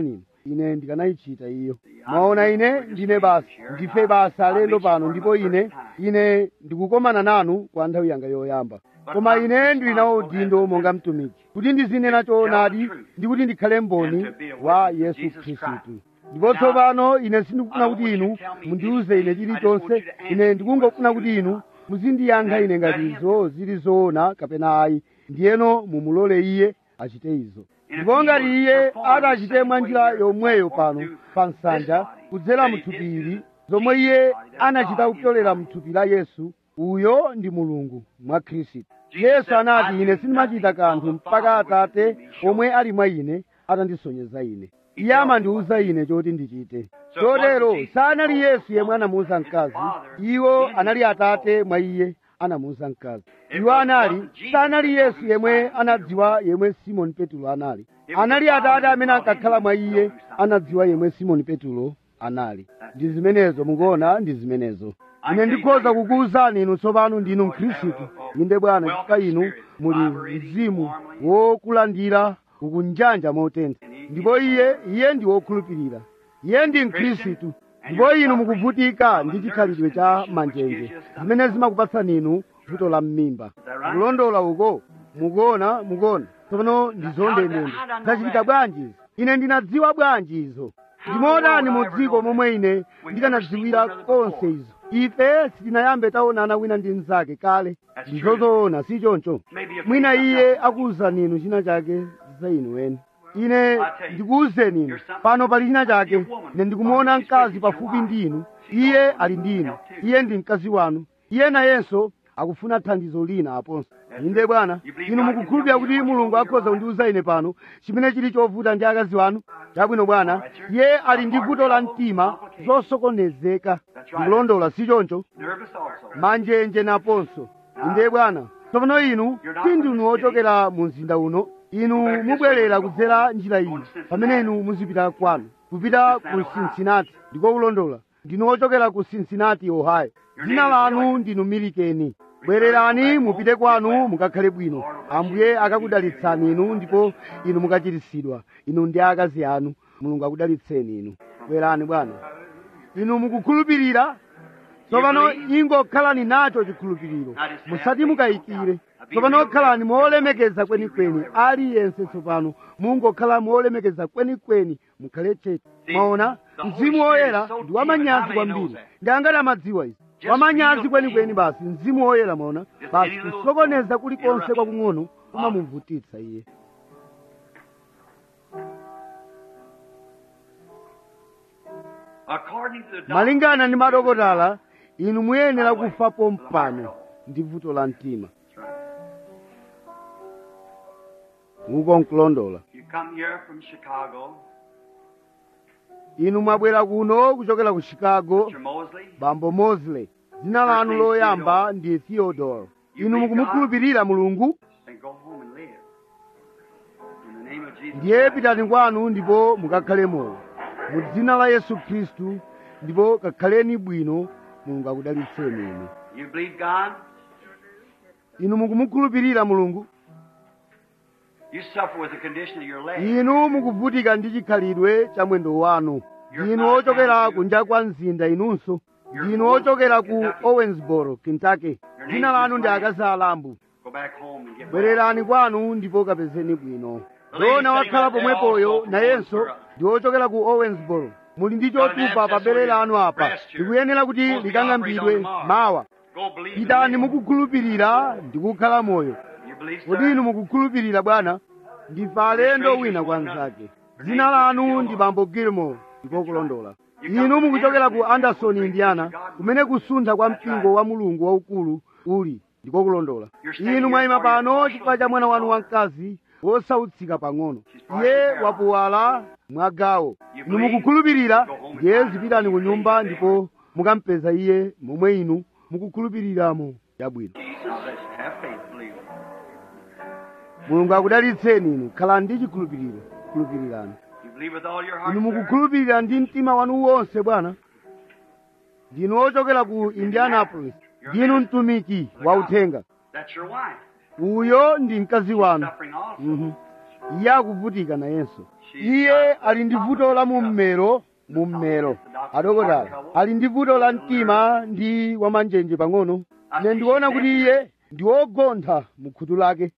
ine ndikanayichita iyo mwaona ine ndine basa ndife basa lendo pano ndipo ine ine ndikukomana nanu kwa nthawi yanga yoyamba koma ine ndili nawo udindo monga mtumiki kuti ndizinena choonadi ndi kuti ndikhale mboni wa yesu khristu ndipo tsopano ine sindikufuna kuti inu mundiuze ine chilichonse ine ndikungofuna kuti inu muzindiyankha ine ngati izo zili zoona kapena ayi ndiyeno mumulole iye achite izo ndipo ngati iye atachite mwa njira yomweyo pano pa nsanja kudzera mthupi ili zomwe iye anachita kupyolera mthupi la yesu uyo ndi mulungu mwa khristu yesu anati ine sindimachita kanthu mpaka atate omwe ali mwa ine atandisonyeza ine iye amandiwuza ine choti ndichite chotero sanali yesu yemwe anamuwuza mkazi iwo anali atate mwa iye anamuwuza mkazi iwo anali sanali yesu yemwe anadziwa yemwe simoni petulo anali anali atate amene ankakhala mwa iye anadziwa yemwe simoni petulo anali ndi zimenezo mukuona ndi zimenezo ine ndikhoza kukuwuzani inu tsopano ndinu mkhristu inde bwana chifukwa inu muli mzimu wokulandira ukunjanja motentha ndipo iye iye ndi wokhulupirira iye ndi mkhristu ndipo inu mukuvutika ndi chikhalidwe cha manjenje zimene zimakupatsani inu vuto la mmimba kulondola uko mukuona mukuona tsopano ndizondendende zachitika bwanji izo ine ndinadziwa bwanji izo ndimodani mu dziko momwe ine ndikanadziwira konse izo ife sitinayambe taonana wina ndi mnzake kale ndizozoona si choncho mwina iye akuwuzani inu china chake za inu eni ine ndikuwuzeni inu pano pali china chake ine ndikumuona mkazi pafupi ndi inu iye ali ndi inu iye ndi mkazi wanu iye nayenso akufuna thandizo lina aponso inde bwana inu mukukhulupirira kuti mulungu akhoza kundiwuza ine pano chimene chili chovuta ndi akazi wanu chabwino bwana iye ali ndi vuto la mtima zosokonezeka ndikulondola si choncho Nervous also. manjenje naponso inde bwana tsopano inu sindinu ochokera mu mzinda uno inu mubwerera kudzera njira iyi pamene inu muzipita kwanu kupita ku cincinnati ndiko kulondola ndinu ochokera ku cincinnati ohio dzina lanu ndinu milikeni bwererani mupite kwanu mukakhale bwino ambuye akakudalitsani inu ndipo inu mukachiritsidwa inu ndi akazi anu mulungu akudalitseni inu bwerani bwana inu mukukhulupirira tsopano ingokhalani nacho chikhulupiriro musati mukayikire tsopano khalani molemekeza kwenikweni aliyense tsopano mungokhala molemekeza kwenikweni mukhale chete mwaona mzimu woyera ndi wamanyazi kwambiri ndi angati amadziwa izi wamanyazi kwenikweni basi mzimu woyera mwaona basi kusokoneza kulikonse kwakung'ono kumamuvutitsa iye According to the doctor, malingana ndi madokotala inu muyenera kufa pompano ndi vuto la mtima uko nkulondola you come here from Chicago, inu mwabwera kuno kuchokera ku chicago Mr. Mosley. bambo mosley dzina lanu loyamba ndi theodore inu mukumukhulupirira mulungu Then go home and live. In the name of Jesus. ndiye Christ. pitani kwanu ndipo mukakhale moyo mu dzina la yesu khristu ndipo kakhaleni bwino mulungu akudalitseni inu You believe God? inu mukumukhulupirira mulungu You suffer with the condition of your leg. inu mukuvutika ndi chikhalidwe cha mwendo wanu ndinu ochokera kunja kwa mzinda inunso ndinu ochokera ku owensboro kentucky dzina lanu ndi akazi alambu Go back home and get well. bwererani kwanu ndipo kapezeni bwino dona wakhala pomwepoyo nayenso ndi ochokera ku owensboro muli ndi chotupa pa bere lanu apa likuyenera kuti likang'ambidwe mawa Go believe in pitani me. mukukhulupirira ndi kukhala moyo You believe, kodi sir? inu mukukhulupirira bwana ndife alendo wina kwa mnzake dzina lanu ndi bambo gilmore ndiko kulondola inu mukuchokera ku anderson indiana kumene kusuntha kwa mpingo wa mulungu waukulu uli ndiko kulondola inu mwayima pano chifukwa cha mwana wanu wamkazi wosautsika pang'ono iye wapuwala mwagawo inu mukukhulupirira ndiye zipitani ku nyumba ndipo mukampeza iye momwe inu mukukhulupiriramo chabwino Jesus says, have faith, believe. mulungu akudalitseni inu khalani ndi chikhulupiriro khulupirirani You believe with all your heart, inu sir? mukukhulupirira ndi mtima wanu wonse bwana ndinu ochokera ku indianapolis ndinu mtumiki wa uthenga That's your wife. uyo ndi mkazi wanu Suffering also. Mhm. iye akuvutika nayenso iye ali ndi vuto la mummero mummero adokotala ali ndi vuto la mtima ndi wamanjenje pang'ono ine ndikuona kuti iye ndi wogontha mu khutu lake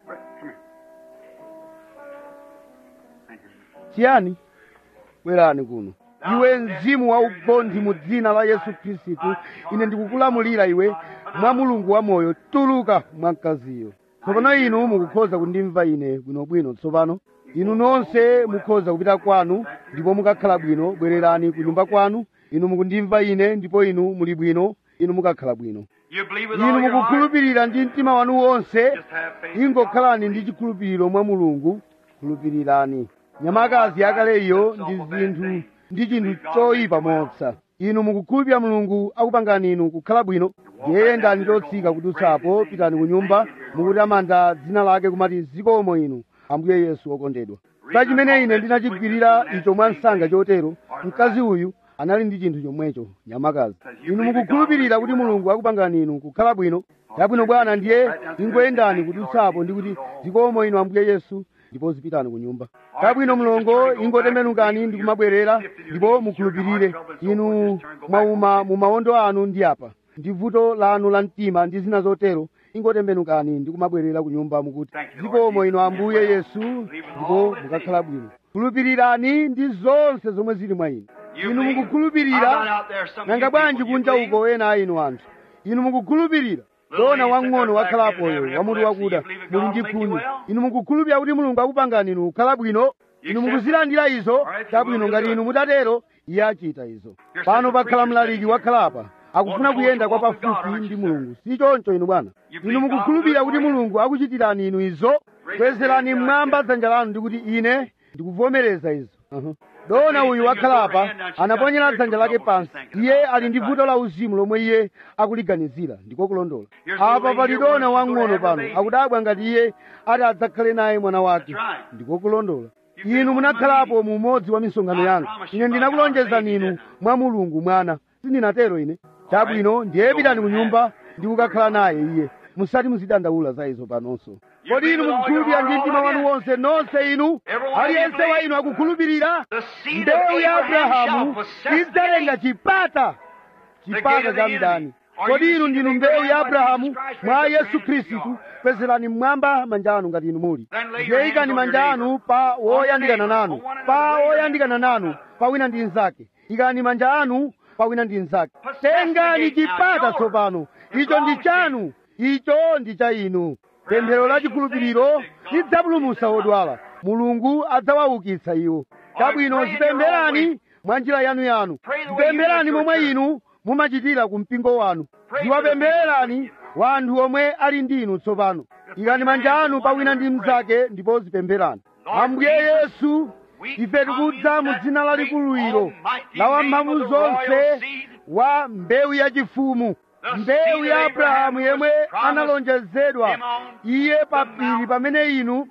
chiyani bwerani kuno iwe mzimu wa ugonthi mu dzina la yesu khristu ine ndikukulamulira iwe mwa mulungu wamoyo tuluka mwa mkaziyo tsopano inu mukukhoza kundimva ine bwinobwino tsopano inu nonse mukhoza kupita kwanu ndipo mukakhala bwino bwererani ku nyumba kwanu inu mukundimva ine ndipo inu muli bwino inu mukakhala bwino You believe with inu all your heart. mukukhulupirira ndi mtima wanu wonse Just have faith. ingokhalani ndi chikhulupiriro mwa mulungu khulupirirani nyamakazi yakale iyo ndi zinthu ndi chinthu choyipa mopsa inu mukukhulupirira mulungu akupangani inu kukhala bwino ndiyeyendani chotsika kudutsapo pitani ku nyumba mukutamanda dzina lake kumati zikomo inu ambuye yesu wokondedwa pa chimene ine ndinachigwirira icho mwa msanga chotero mkazi uyu anali ndi chinthu chomwecho nyamakazi inu mukukhulupirira kuti mulungu akupangani inu kukhala bwino chabwino bwana ndiye ingoyendani kudutsapo ndi kuti zikomo inu ambuye yesu ndipo zipitani ku nyumba chabwino mlongo ingotembenukani ndi kumabwerera ndipo mukhulupirire inu mwauma mu mawondo anu ndi apa ndi vuto lanu la mtima ndi zina zotero ingotembenukani ndi kumabwerera ku nyumba mukuti zikomo inu ambuye yesu ndipo mukakhala bwino khulupirirani ndi zonse zomwe zili mwa inu You inu believe? How mukukhulupirira about out there, some of nanga you bwanji people, you kunja believe? uko ena a inu anthu inu mukukhulupirira dona wang'ono wakhalapoyo wamutu wakuda muli ndi khunyu inu mukukhulupirira kuti mulungu akupangani inu kukhala bwino inu mukuzilandira izo chabwino ngati inu mutatero iye achita izo pano pakhala mlaliki wakhalapa akufuna kuyenda kwa pafupi ndi mulungu si choncho inu bwana inu mukukhulupirira kuti mulungu akuchitirani inu izo kwezerani mmwamba dzanja lanu ndi kuti ine ndikuvomereza izo uh-huh. dona uyu wakhalapa anaponyera dzanja lake pansi iye ali ndi vuto la uzimu lomwe iye akuliganizira ndiko kulondola apa pali dona wang'ono pano akudabwa ngati iye ati adzakhale naye mwana wake ndiko kulondola inu munakhalapo mu umodzi wa misonkhano yanga ine ndinakulonjezani inu mwa mulungu mwana sindinatero ine chabwino ndiye pitani ku nyumba ndi kukakhala naye iye musati muzidandaula za izo panonso kodi inu mukukhulupirira ndi mtima wanu wonse nonse inu aliyense wa inu akukhulupirira The seed of mbewu ya Abraham shall abrahamu possess idzalenga the gate. chipata chipata cha mdani kodi inu ndinu mbewu ya abrahamu mwa yesu khristu kwezerani mmwamba manja anu ngati inu muli ndiye ikani manja anu pa woyandikana nanu pa woyandikana nanu pa wina ndi mnzake ikani manja anu pa wina ndi mnzake tengani chipata tsopano icho ndi chanu icho ndi cha inu pemphero la chikhulupiriro lidzapulumutsa odwala mulungu adzawaukitsa iwo chabwino zipempherani mwa njira yanuyanu zipempherani momwe inu mumachitira ku mpingo wanu ziwapemphererani wanthu omwe ali ndi inu tsopano ikani manja anu pa wina ndi mnzake ndipo zipempherani ambuye yesu ife tikudza mu dzina lalikulu ilo la wamphamvu zonse wa mbewu yachifumu mbewu ya abrahamu yemwe analonjezedwa iye papiri pamene inu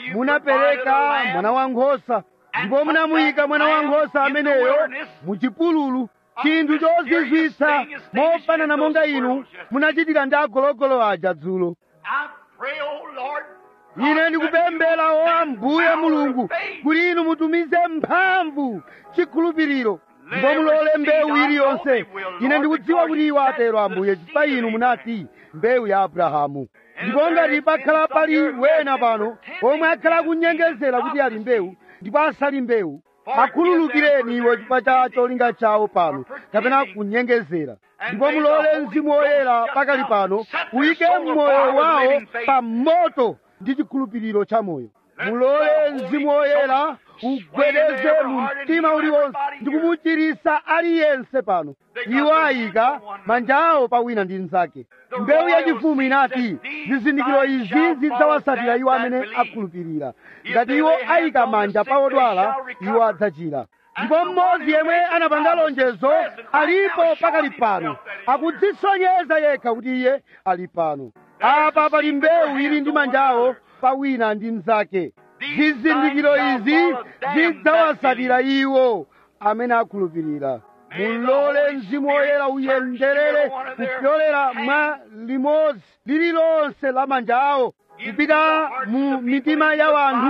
munapereka mwana wankhosa ndipo munamuyika mwana wankhosa ameneyo muchipululu chinthu chozizwitsa mofanana monga inu munachitira ndi agologolo aja dzulo I pray, oh Lord, ine ndikupemphera o ambuye mulungu kuti inu mutumize mphamvu chikhulupiriro ndipo mulole mbewu iliyonse ine ndikudziwa kuti iwo atero ambuye chifukwa inu munati mbewu ya abrahamu ndipo ngati pakhala pali wena pano omwe akhala kunyengezera kuti ali mbewu ndipo asali mbewu akhululukireni iwo chifukwa cha cholinga chawo pano kapena kunyengezera ndipo mulole mzimu woyera pakali pano uyike mmoyo wawo pa moto ndi chikhulupiriro cha moyo mulole mzimu woyera ugwedeze mu mtima uliwonse ndi kumuchiritsa aliyense pano iwo ayika manja awo pa wina ndi mnzake mbewu yachifumu inati zizindikiro izi zidzawatsatira iwo amene akhulupirira ngati iwo ayika manja pa odwala iwo adzachira ndipo mmodzi yemwe anapanga lonjezo alipo pakali pano akudzisonyeza yekha kuti iye ali pano apa pali mbewu ili ndi manjawo pa wina ndi mnzake zizindikiro izi zidzawatsatira iwo amene akhulupirira mulole mzimu woyera uyenderere kupyolera mwa limodzi lililonse la manja awo kupita mu mitima ya wanthu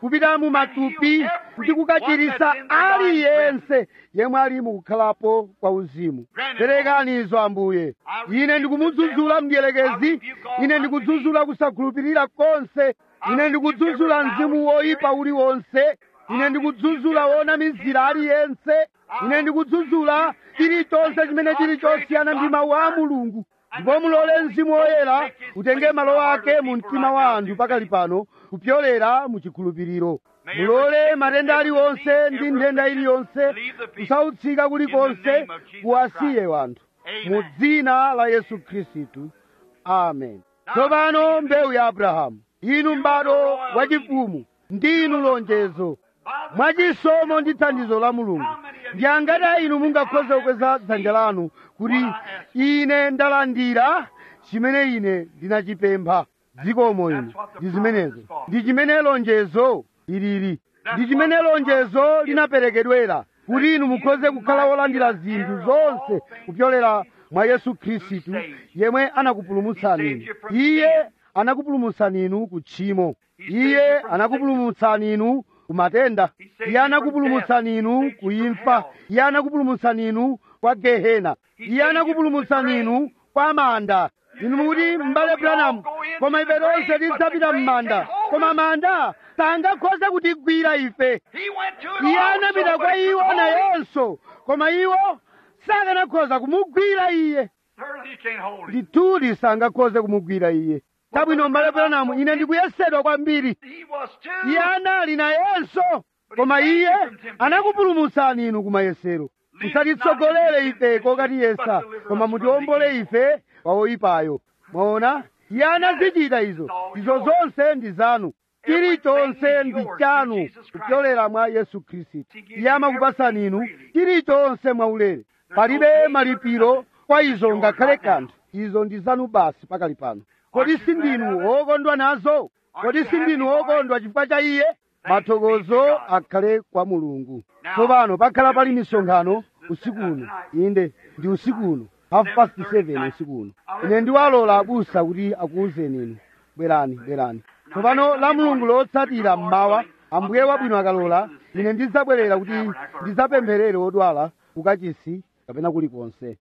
kupita mu matupi ndi kukachirisa aliyense yemwe ali mukukhalapo kwa uzimu perekani izo ambuye ine ndikumudzudzula mdierekezi ine ndikudzudzula kusakhulupirira konse ine ndikudzudzula mzimu woyipa uliwonse ine ndikudzudzula wonamizira aliyense ine ndikudzudzula chilichonse chimene chili chosiyana ndi mawu a mulungu ndipo mulole mzimu woyera utenge malo ake mu mtima wa anthu pakali pano kupyolera mu chikhulupiriro mulole matenda aliwonse ndi nthenda iliyonse kusautsika kulikonse kuwasiye wanthu mu dzina la yesu khristu amen tsopano mbewu ya abrahamu inu m'bado wachifumu ndinu lonjezo mwachisomo ndi thandizo la mulungu ndi angati inu mungakhoze kukweza dzanja lanu kuti ine ndalandira chimene ine ndinachipempha dzikomo ino ndi zimenezo ndi chimene lonjezo lilili ndi chimene lonjezo linaperekedwera kuti inu mukhoze kukhala wolandira zinthu zonse kupyolera mwa yesu khristu yemwe anakupulumutsani inu iye anakupulumutsani inu ku tchimo iye anakupulumutsani inu ku matenda iye anakupulumutsani inu ku imfa iye anakupulumutsani inu kwa gehena iye anakupulumutsani inu kwa manda inu mukuti m'bale branamu koma ife tonse tidzapita m'manda koma manda sangakhoze kutigwira ife He went to it iye also, anapita kwa but he iwo was holy. nayenso koma iwo sakanakhoza kumugwira iye Certainly you can't hold him. ndithudi sangakhoze kumugwira iye tabwino m'bale branamu ine ndikuyesedwa kwambiri He was too. iye anali nayenso koma iye anakupulumutsani inu kumayesero musatitsogolere ife kokatiyesa koma mutiwombole ife kwa oyipayo mwaona iye anazichita izo izo zonse ndi zanu chilichonse ndi chanu kupyolera mwa yesu khristu iye amakupasani inu chilichonse mwaulere palibe malipiro kwa izo ngakhale kanthu izo ndi zanu basi pakali pano kodi sindinu wokondwa nazo kodi sindinu wokondwa chifukwa cha iye mathokozo akhale kwa mulungu tsopano pakhala pali misonkhano usiku uno inde ndi usiku uno half past seven usiku uno ine ndiwalola abusa kuti akuwuzeni inu bwerani bwerani tsopano la mulungu lotsatira mmawa ambuye wabwino akalola ine ndidzabwerera kuti ndidzapempherere odwala kukachisi kapena kulikonse